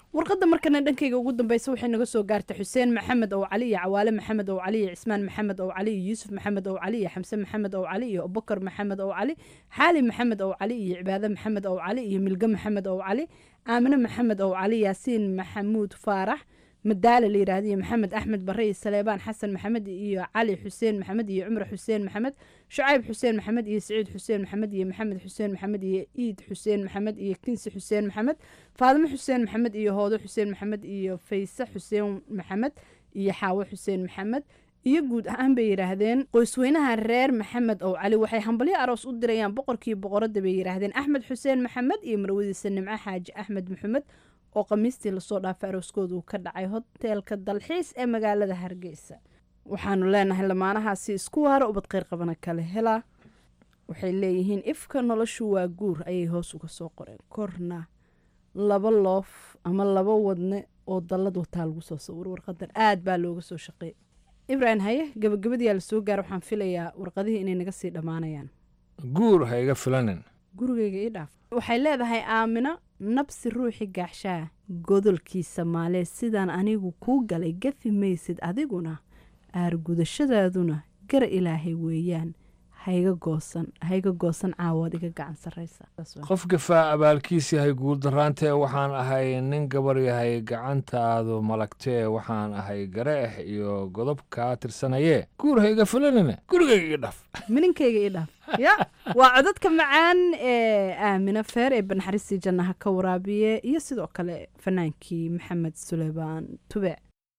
warqadda markana dhankayga ugu dambeysa waxay naga soo gaartay xuseen maxamed ow cali iyo cawaale maxamed ow cali iyo cismaan maxamed ow cali iyo yuusuf maxamed ow cali iyo xamse maxamed ow cali iyo abubakar maxamed ow cali xaali maxamed ow cali iyo cibaade maxamed ow cali iyo milge maxamed ow cali aamine maxamed ow cali yaasiin maxamuud faarax madaale la yidhaahdo iyo maxamed axmed bare iyo saleebaan xasan maxamed iyo cali xuseen maxamed iyo cumar xuseen maxamed shucayb xuseen maxamed iyo siciid xuseen maxamed iyo maxamed xuseen maxamed iyo iid xuseen maxamed iyo kinsi xuseen maxamed faadimo xuseen maxamed iyo hoodo xuseen maxamed iyo fayse xuseen maxamed iyo xaawo xuseen maxamed iyo guud ahaan bay yidhaahdeen qoysweynaha reer maxamed ow cali waxay hambalyo aroos u dirayaan boqorkii boqoradda bay yidhaahdeen axmed xuseen maxamed iyo marwadiisa nimco xaaji axmed maxamed oo khamiistii lasoo dhaafay arooskooda uu ka dhacay hoteelka dalxiis ee magaalada hargeysa waxaanu leenahay lamaanahaasi isku waaro ubad kheyr qabana kale helaa waxay leeyihiin ifka noloshu waa guur ayay hoos uga soo qoreen korna laba loof ama laba wadne oo dallad wataa lagu soo sawiro warqadan aad baa looga soo shaqeey ibraahim haye gabagabadiyaa lasoo gaara waxaan filayaa warqadihii inay naga sii dhammaanayaan guur ha iga filanin gurigayga ii dhaaf waxay leedahay aamino nabsi ruuxi gaaxshaa godolkiisa maalee sidaan anigu kuu galay gafi maysid adiguna aargudashadaaduna gar ilaahay weeyaan haiga goosan haiga goosan caawaad iga gacan sarraysa qof gafaa abaalkiis yahay guuldaraantee waxaan ahay nin gabar yahay gacantaadu malagtee waxaan ahay gareex iyo godob kaa tirsanayee guur ha iga filanine gurigayga ii dhaf mininkayga ii dhaaf ya waa codadka macaan ee aamino feer ee banaxariistii jannaha ka waraabiye iyo sidoo kale fanaankii maxamed suleymaan tube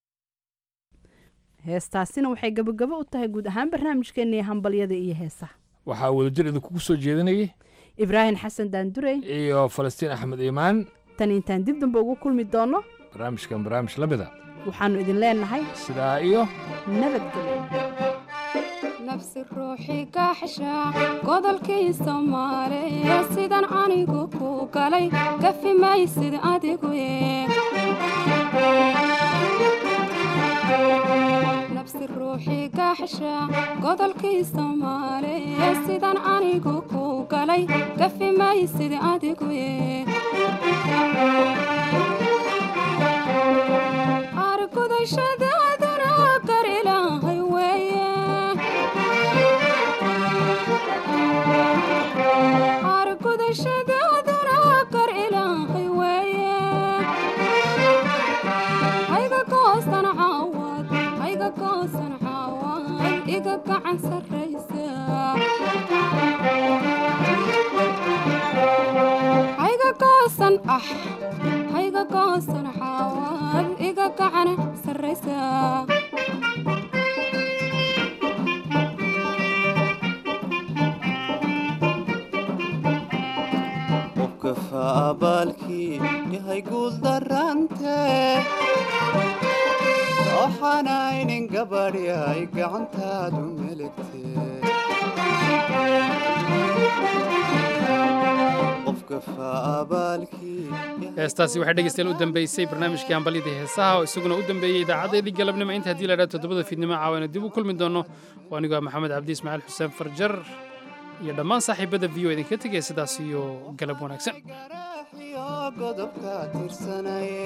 heestaasina waxay gabagabo u tahay guud ahaan barnaamijkeennii hambalyada iyo heesaha waxaa wadajir idinkugu soo jeedinayay ibraahim xasan daandurey iyo falastiin axmed iimaan tan intaan dib dambe ugu kulmi doonno barnaamijkan barnaamij la mida waxaannu idin leenahay sidaa iyo nabadgelyo nafsi ruuxi gaaxsha godolkii soomaaliya sidan anigu ku galay gafi maysid adigu nafsi ruuxi gaaxsha godolkii soomaaliya sidan anigu ku galay gafi maysid adigu argudashadaaduna gar ilaahay weeye argudashadaaduna gar ilaahay weeye hayga goosan caawad hayga goosan caawad iga gacan sarraysa hayga goosan ah hayga goosan caawad iga gacan sarraysa qofka abaalkii yahay guuldarante waxaanaynin gabadh yahay gacantaadu melegte qofka faabaalkii heestaasi waxay dhegeystayaal u dambeysay barnaamijkii hambalyadii heesaha oo isaguna u dambeeyey idaacadeedii galabnimo inta haddii la idhaha toddobada fiidnimo caawayna dib u kulmi doono waa anigoo ah maxamed cabdi ismaaciil xuseen farjar iyo dhammaan saaxiibada v o idinka tegaya sidaas iyo galab wanaagsan godobka tirsanaye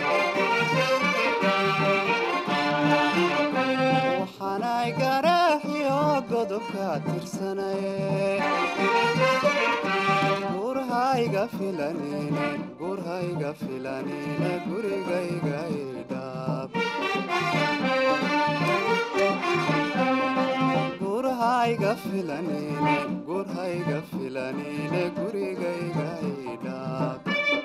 waxaanay garaaxiyo godobka tirsanaye gurhayga filanine gurhayga filanine gurigayga idhaab gurhayga filanine gurhayga filanine gurigayga idhaab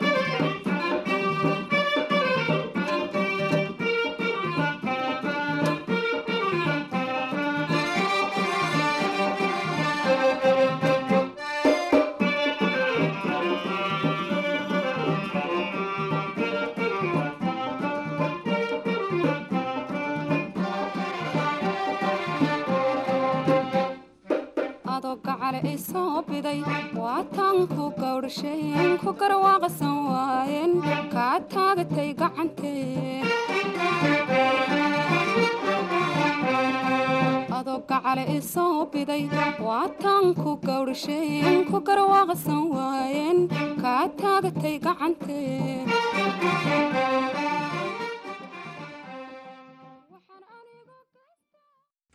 adoo gacale i soo biday waataan ku gawdhasheen ku garwaaqsan waayeen kaa taagatay gacantee adoo gacale i soo biday waataan ku gawdhasheen ku garwaaqsan waayeen kaa taagatay gacantee